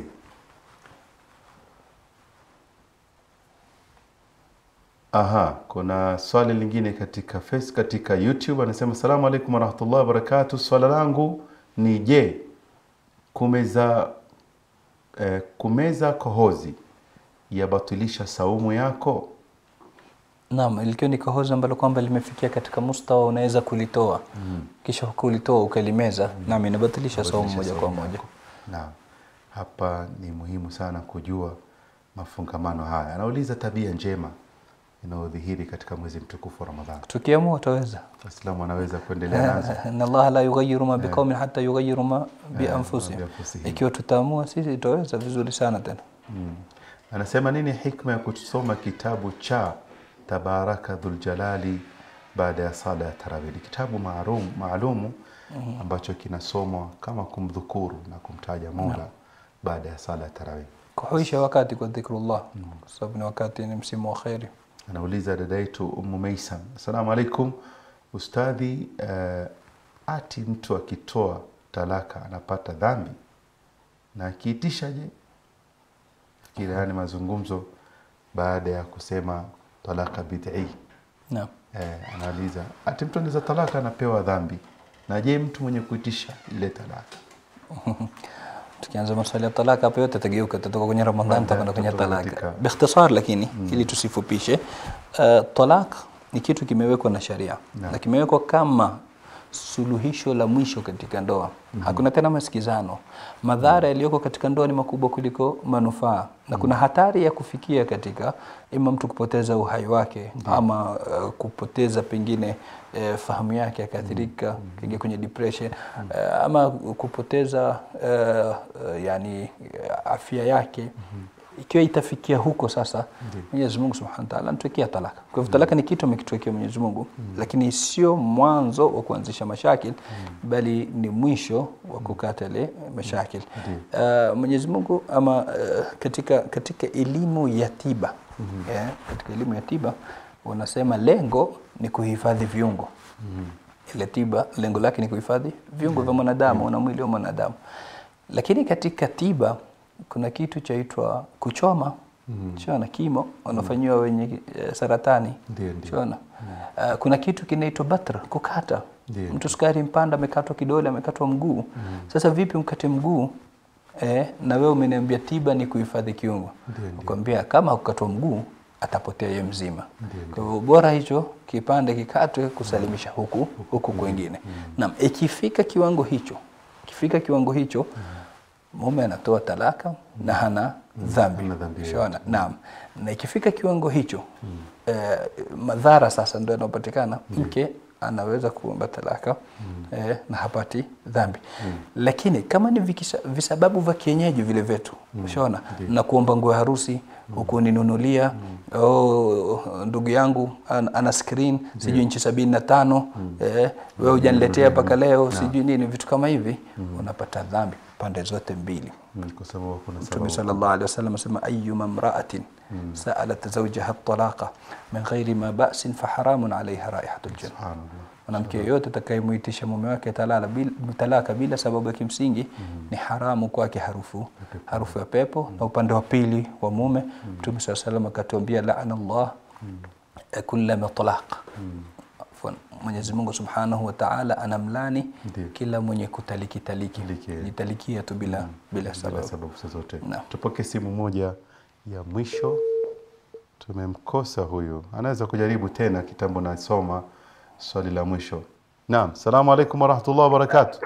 Speaker 3: Aha, kuna swali lingine katika face, katika YouTube anasema asalamu alaikum warahmatullahi wabarakatuh. Swala langu ni je, kumeza eh, kumeza kohozi yabatilisha saumu yako?
Speaker 4: Naam, likiwa ni kohozi ambalo kwamba limefikia katika mustawa unaweza kulitoa
Speaker 3: Mm.
Speaker 4: kisha kulitoa ukalimeza, naam, inabatilisha saumu moja kwa
Speaker 3: saumu
Speaker 4: moja.
Speaker 3: yako. Naam, hapa ni muhimu sana kujua mafungamano haya. Anauliza tabia njema inayodhihiri katika mwezi mtukufu wa Ramadhani.
Speaker 4: Tukiamua utaweza.
Speaker 3: Waislamu wanaweza kuendelea nazo.
Speaker 4: Inna Allaha la yughayyiru ma
Speaker 3: Eh.
Speaker 4: biqaumin hatta yughayyiru ma bi
Speaker 3: Eh,
Speaker 4: anfusihim.
Speaker 3: bianfusihim.
Speaker 4: Ikiwa tutaamua sisi tutaweza vizuri sana tena.
Speaker 3: Mm. Anasema nini hikma ya kusoma kitabu cha Tabaraka Dhuljalali baada ya sala ya tarawih? Ni kitabu maalum maalumu
Speaker 4: Mhm.
Speaker 3: ambacho kinasomwa kama kumdhukuru na kumtaja Mola
Speaker 4: Naam.
Speaker 3: baada ya sala ya tarawih.
Speaker 4: Kuhuisha wakati kwa dhikrullah, kwa sababu ni wakati ni msimu wa kheri.
Speaker 3: Anauliza dada yetu Ummu Maisam, assalamu alaikum ustadhi, uh, ati mtu akitoa talaka anapata dhambi na akiitisha je? Fikiri haya ni mazungumzo baada ya kusema talaka bid'i.
Speaker 4: Naam.
Speaker 3: Eh, anauliza ati mtu anaweza talaka anapewa dhambi, na je mtu mwenye kuitisha ile talaka
Speaker 4: Tukianza maswali ya talaka hapo yote tageuka, tutatoka kwenye Ramadhani tutakwenda kwenye
Speaker 3: tutatoka
Speaker 4: talaka.
Speaker 3: katika-
Speaker 4: Biikhtisar lakini ili tusifupishe, uh, talak ni kitu kimewekwa na sharia
Speaker 3: Naam.
Speaker 4: na kimewekwa kama suluhisho la mwisho katika ndoa. Hakuna tena masikizano. Madhara yaliyoko katika ndoa ni makubwa kuliko manufaa, na kuna hatari ya kufikia katika ima mtu kupoteza uhai wake ama uh, kupoteza pengine uh, fahamu yake akaathirika, kaingia kwenye depression uh, ama kupoteza uh, uh, yani uh, afya yake ikiwa itafikia huko sasa Mwenyezi Mungu Subhanahu wa Ta'ala anatuwekea talaka. Kwa hivyo talaka ni kitu amekituwekea Mwenyezi Mungu, lakini sio mwanzo wa kuanzisha mashakil bali ni mwisho wa kukata ile mashakil. Uh, Mwenyezi Mungu ama uh, katika katika elimu ya tiba eh, katika elimu ya tiba wanasema lengo ni kuhifadhi viungo ile tiba lengo lake ni kuhifadhi viungo vya mwanadamu na mwili wa mwanadamu. Lakini katika tiba kuna kitu chaitwa kuchoma
Speaker 3: Mhm.
Speaker 4: chona kimo wanafanyiwa wenye eh, saratani
Speaker 3: Ndio, ndio.
Speaker 4: chona uh, kuna kitu kinaitwa batra kukata
Speaker 3: Ndio,
Speaker 4: mtu sukari mpanda amekatwa kidole amekatwa mguu sasa vipi mkate mguu eh, na wewe umeniambia tiba ni kuhifadhi kiungo
Speaker 3: Ndio, ndio.
Speaker 4: kwambia kama kukatwa mguu atapotea ye mzima
Speaker 3: Ndio,
Speaker 4: kwa hivyo bora hicho kipande kikatwe kusalimisha huku huku kwengine naam ikifika kiwango hicho ikifika kiwango hicho mume anatoa talaka na hana dhambi Ushaona? naam na ikifika kiwango hicho eh, madhara sasa ndio yanayopatikana mke anaweza kuomba talaka eh, na hapati dhambi lakini kama ni vikisa, visababu vya kienyeji vile vyetu ushaona na kuomba nguo ya harusi ukuninunulia oh, ndugu yangu an, ana screen sijui nchi sabini na tano eh, wewe hujaniletea mpaka leo sijui nini vitu kama hivi unapata dhambi pande zote mbili
Speaker 3: Mm, kwa sababu kuna
Speaker 4: Mtume
Speaker 3: sababu
Speaker 4: sallallahu alaihi wasallam asema ayyuma imra'atin sa'alat zawjaha at-talaqa min ghairi ma ba'sin fa haramun 'alayha raihatul janna.
Speaker 3: Subhanallah.
Speaker 4: Mwanamke yeyote atakayemuitisha mume wake talala bila, talaka bila sababu ya kimsingi ni haramu kwake harufu harufu ya pepo. Na upande wa pili wa mume Mtume sallallahu alaihi wasallam akatuambia la'ana Allah kulla mutlaq. Afwan, Mwenyezi Mungu Subhanahu wa Ta'ala anamlani
Speaker 3: Ndiyo.
Speaker 4: kila mwenye kutaliki taliki jitalikia tu bila bila
Speaker 3: bila
Speaker 4: sababu.
Speaker 3: sababu zozote.
Speaker 4: Naam.
Speaker 3: Tupokee simu moja ya mwisho. Tumemkosa huyu, anaweza kujaribu tena. Kitambo nasoma swali la mwisho. Naam, salamu alaikum warahmatullahi wabarakatuh.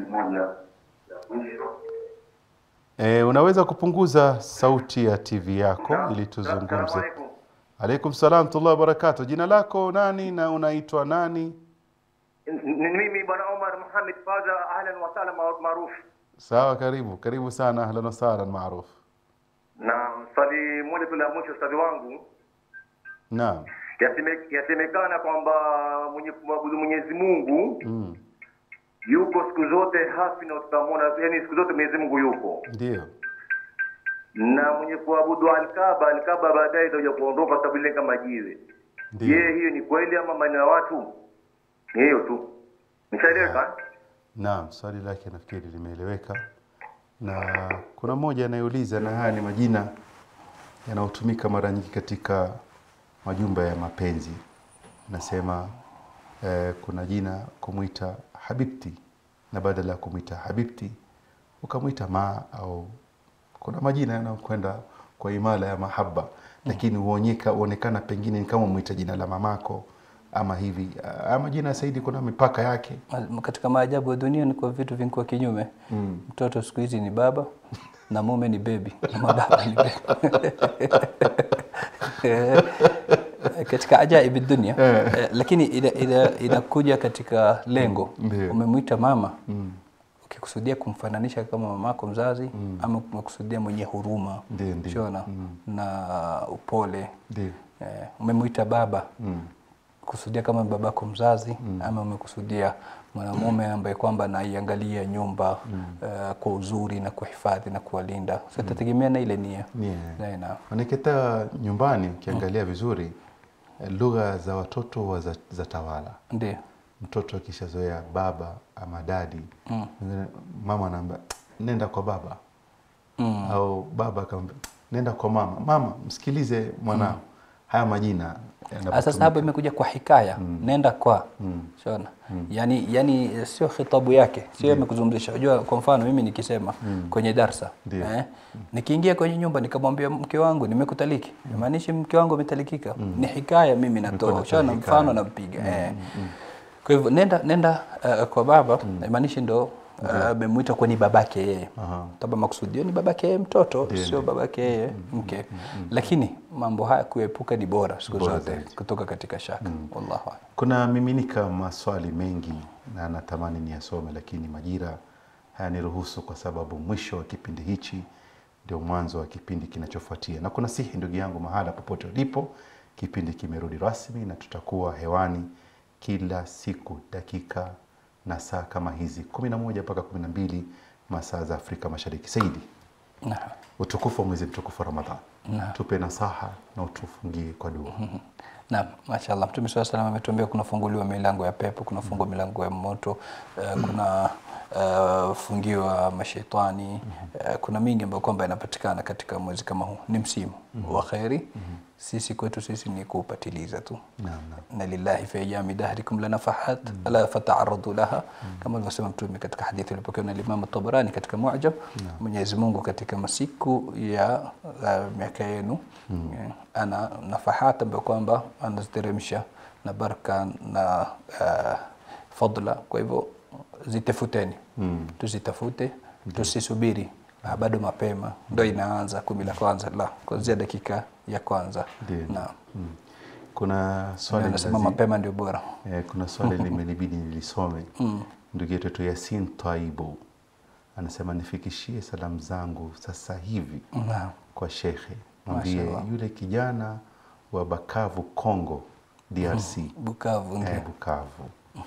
Speaker 3: E, unaweza kupunguza sauti ya TV yako ili tuzungumze. Alaikum salam warahmatullahi wabarakatuh. Jina lako nani na unaitwa nani?
Speaker 9: Ni mimi bwana Omar Muhammad Faza, ahlan wa sahlan ma- maarufu.
Speaker 3: sawa karibu karibu sana ahlan wasahlan maruf
Speaker 9: na swali moja tu la mwisho ustadhi wangu
Speaker 3: naam
Speaker 9: Yaseme- yasemekana kwamba mwenye kumwabudu mwenyezi mungu
Speaker 3: mm.
Speaker 9: yuko siku zote hafi na tutamwona yani siku zote mwenyezi mungu yuko
Speaker 3: ndio
Speaker 9: na mwenye kuabudu alkaba alkaba baadaye itakuja kuondoka sababu ile kama jiwe
Speaker 3: ndio
Speaker 9: je hiyo ni kweli ama maneno ya watu ni hiyo tu nishaeleweka
Speaker 3: Naam, swali lake nafikiri limeeleweka, na kuna mmoja anayeuliza, na haya ni majina yanayotumika mara nyingi katika majumba ya mapenzi. Nasema eh, kuna jina kumwita habibti, na badala ya kumwita habibti ukamwita ma au kuna majina yanayokwenda kwa imala ya mahaba, lakini huonyeka huonekana pengine ni kama mwita jina la mamako ama hivi. Haya majina ya Saidi kuna mipaka yake.
Speaker 4: Ma- katika maajabu ya dunia ni kwa vitu vinkuwa kinyume
Speaker 3: Mm.
Speaker 4: mtoto siku hizi ni baba na mume ni bebi ama baba ni bebi Eh, katika ajaibi dunia eh, lakini ina- ina- inakuja katika lengo
Speaker 3: Ndio.
Speaker 4: umemwita mama
Speaker 3: Mm.
Speaker 4: ukikusudia kumfananisha kama mamako mzazi ama umekusudia mwenye huruma
Speaker 3: Ndio, ndio.
Speaker 4: shona na upole
Speaker 3: Ndio.
Speaker 4: eh, umemwita baba
Speaker 3: Mm.
Speaker 4: kusudia kama babako mzazi ama umekusudia mwanamume ambaye kwamba anaiangalia nyumba eh, kwa uzuri na kuhifadhi na kuwalinda so itategemea na ile nia
Speaker 3: Nia.
Speaker 4: Na- na-
Speaker 3: Manake nyumbani ukiangalia vizuri eh, lugha za watoto wa za, za tawala.
Speaker 4: ndio
Speaker 3: Mtoto akishazoea baba ama dadi, mwingine mama anaambia nenda kwa baba
Speaker 4: Mm.
Speaker 3: au baba akamwambia nenda kwa mama. Mama, msikilize mwanao. Haya majina
Speaker 4: Ah,
Speaker 3: yanapotumika.
Speaker 4: sasa hapa imekuja kwa hikaya nenda kwa shona yani yani sio khitabu yake sio amekuzungumzisha unajua kwa mfano mimi nikisema kwenye darsa
Speaker 3: Ndio.
Speaker 4: eh, nikiingia kwenye nyumba nikamwambia mke wangu nimekutaliki imaanishi mke wangu ametalikika ni hikaya mimi natoa
Speaker 3: natoa
Speaker 4: shona
Speaker 3: hikaya.
Speaker 4: mfano nampiga eh. kwa hivyo nenda nenda uh, kwa baba imaanishi ndo uh, amemwita kwa ni babake yeye
Speaker 3: Aha.
Speaker 4: taba makusudio ni babake yeye mtoto
Speaker 3: Ndio,
Speaker 4: sio
Speaker 3: ndio.
Speaker 4: babake yeye mke lakini mambo haya kuepuka ni bora siku
Speaker 3: Bora
Speaker 4: zote
Speaker 3: zaidi.
Speaker 4: kutoka katika shaka wallahu a'lam.
Speaker 3: Kuna miminika maswali mengi na natamani niyasome, lakini majira hayaniruhusu kwa sababu mwisho wa kipindi hichi ndio mwanzo wa kipindi kinachofuatia. Na kuna sihi ndugu yangu, mahala popote ulipo, kipindi kimerudi rasmi na tutakuwa hewani kila siku dakika na saa kama hizi kumi na moja mpaka kumi na mbili masaa za Afrika Mashariki. Saidi,
Speaker 4: Naam.
Speaker 3: utukufu wa mwezi mtukufu wa Ramadhan,
Speaker 4: Naam.
Speaker 3: tupe nasaha na utufungie kwa dua.
Speaker 4: Naam, mashallah. Mtume swalla salam ametuambia kunafunguliwa milango ya pepo, kunafungwa milango ya moto, uh, kuna uh, fungiwa mashaitani uh, kuna mingi ambayo kwamba yanapatikana katika mwezi kama huu. Ni msimu wa kheri. Sisi kwetu sisi ni kuupatiliza tu.
Speaker 3: Naam, naam.
Speaker 4: na lillahi fi ayami dahrikum lanafahat ala fata'arradu laha kama alivyosema mtume katika hadithi iliyopokewa na Imam Tabarani katika Mu'jam Mwenyezi Mungu katika masiku ya uh, miaka yenu eh, ana nafahat ambayo kwamba anaziteremsha na baraka na uh, fadla kwa hivyo zitafuteni tuzitafute tusisubiri Ah, bado mapema ndo inaanza kumi la kwanza la kuanzia dakika ya kwanza
Speaker 3: Ndio.
Speaker 4: na
Speaker 3: Mm. Kuna swali
Speaker 4: anasema
Speaker 3: lazi-
Speaker 4: mapema ndio bora
Speaker 3: Eh, kuna swali limenibidi nilisome. Ndugu yetu tu Yasin Twaibu anasema nifikishie salamu zangu sasa hivi
Speaker 4: Naam.
Speaker 3: kwa shekhe, mwambie
Speaker 4: Mashallah.
Speaker 3: yule kijana wa Bakavu Congo DRC
Speaker 4: Bukavu ndio.
Speaker 3: eh, Bukavu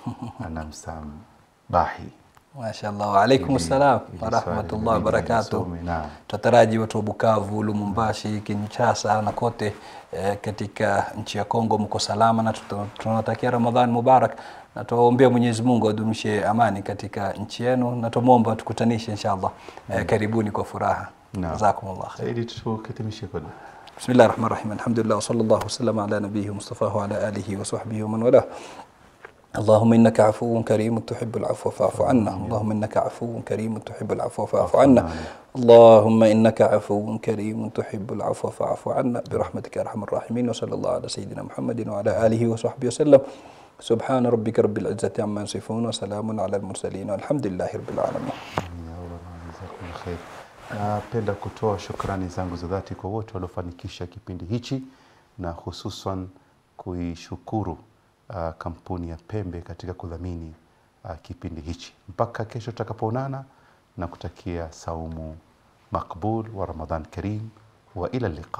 Speaker 3: anamsambahi
Speaker 4: Mashallah, waalaikum
Speaker 3: Ili-
Speaker 4: salam
Speaker 3: ili
Speaker 4: warahmatullahi
Speaker 3: swali
Speaker 4: wabarakatuh.
Speaker 3: lisome, naam.
Speaker 4: Tutaraji watu wa Bukavu, Lumumbashi, Kinshasa na kote eh, katika nchi ya Kongo mko salama, na tuta- tunawatakia Ramadhan Mubarak na tuwaombea Mwenyezi Mungu adumishe amani katika nchi yenu, na tumwomba tukutanishe inshallah. Eh, karibuni kwa furaha.
Speaker 3: Naam.
Speaker 4: Jazakumullah khair.
Speaker 3: Saidi, tukitimishe kwa dua.
Speaker 4: بسم الله الرحمن الرحيم الحمد لله وصلى الله وسلم على نبيه مصطفى وعلى آله وصحبه ومن والاه اللهم إنك عفو كريم تحب العفو فاعف عنا اللهم إنك عفو كريم تحب العفو فاعف عنا اللهم إنك عفو كريم تحب العفو فاعف عنا برحمتك يا أرحم الراحمين وصلى الله على سيدنا محمد وعلى آله وصحبه وسلم سبحان ربك رب العزة عما يصفون وسلام على المرسلين والحمد لله رب العالمين
Speaker 3: Ya Allah, jazakumullah khair. Napenda kutoa shukrani zangu za dhati kwa wote waliofanikisha kipindi hichi na hususan kuishukuru uh, kampuni ya Pembe katika kudhamini uh, kipindi hichi. Mpaka kesho tutakapoonana, na kutakia saumu makbul wa Ramadhan karim wa ila liqa.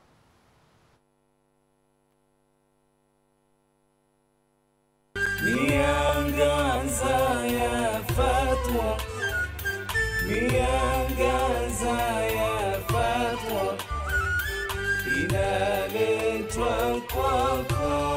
Speaker 2: miangaza ya fatwa miangaza ya fatwa inaletwa kwako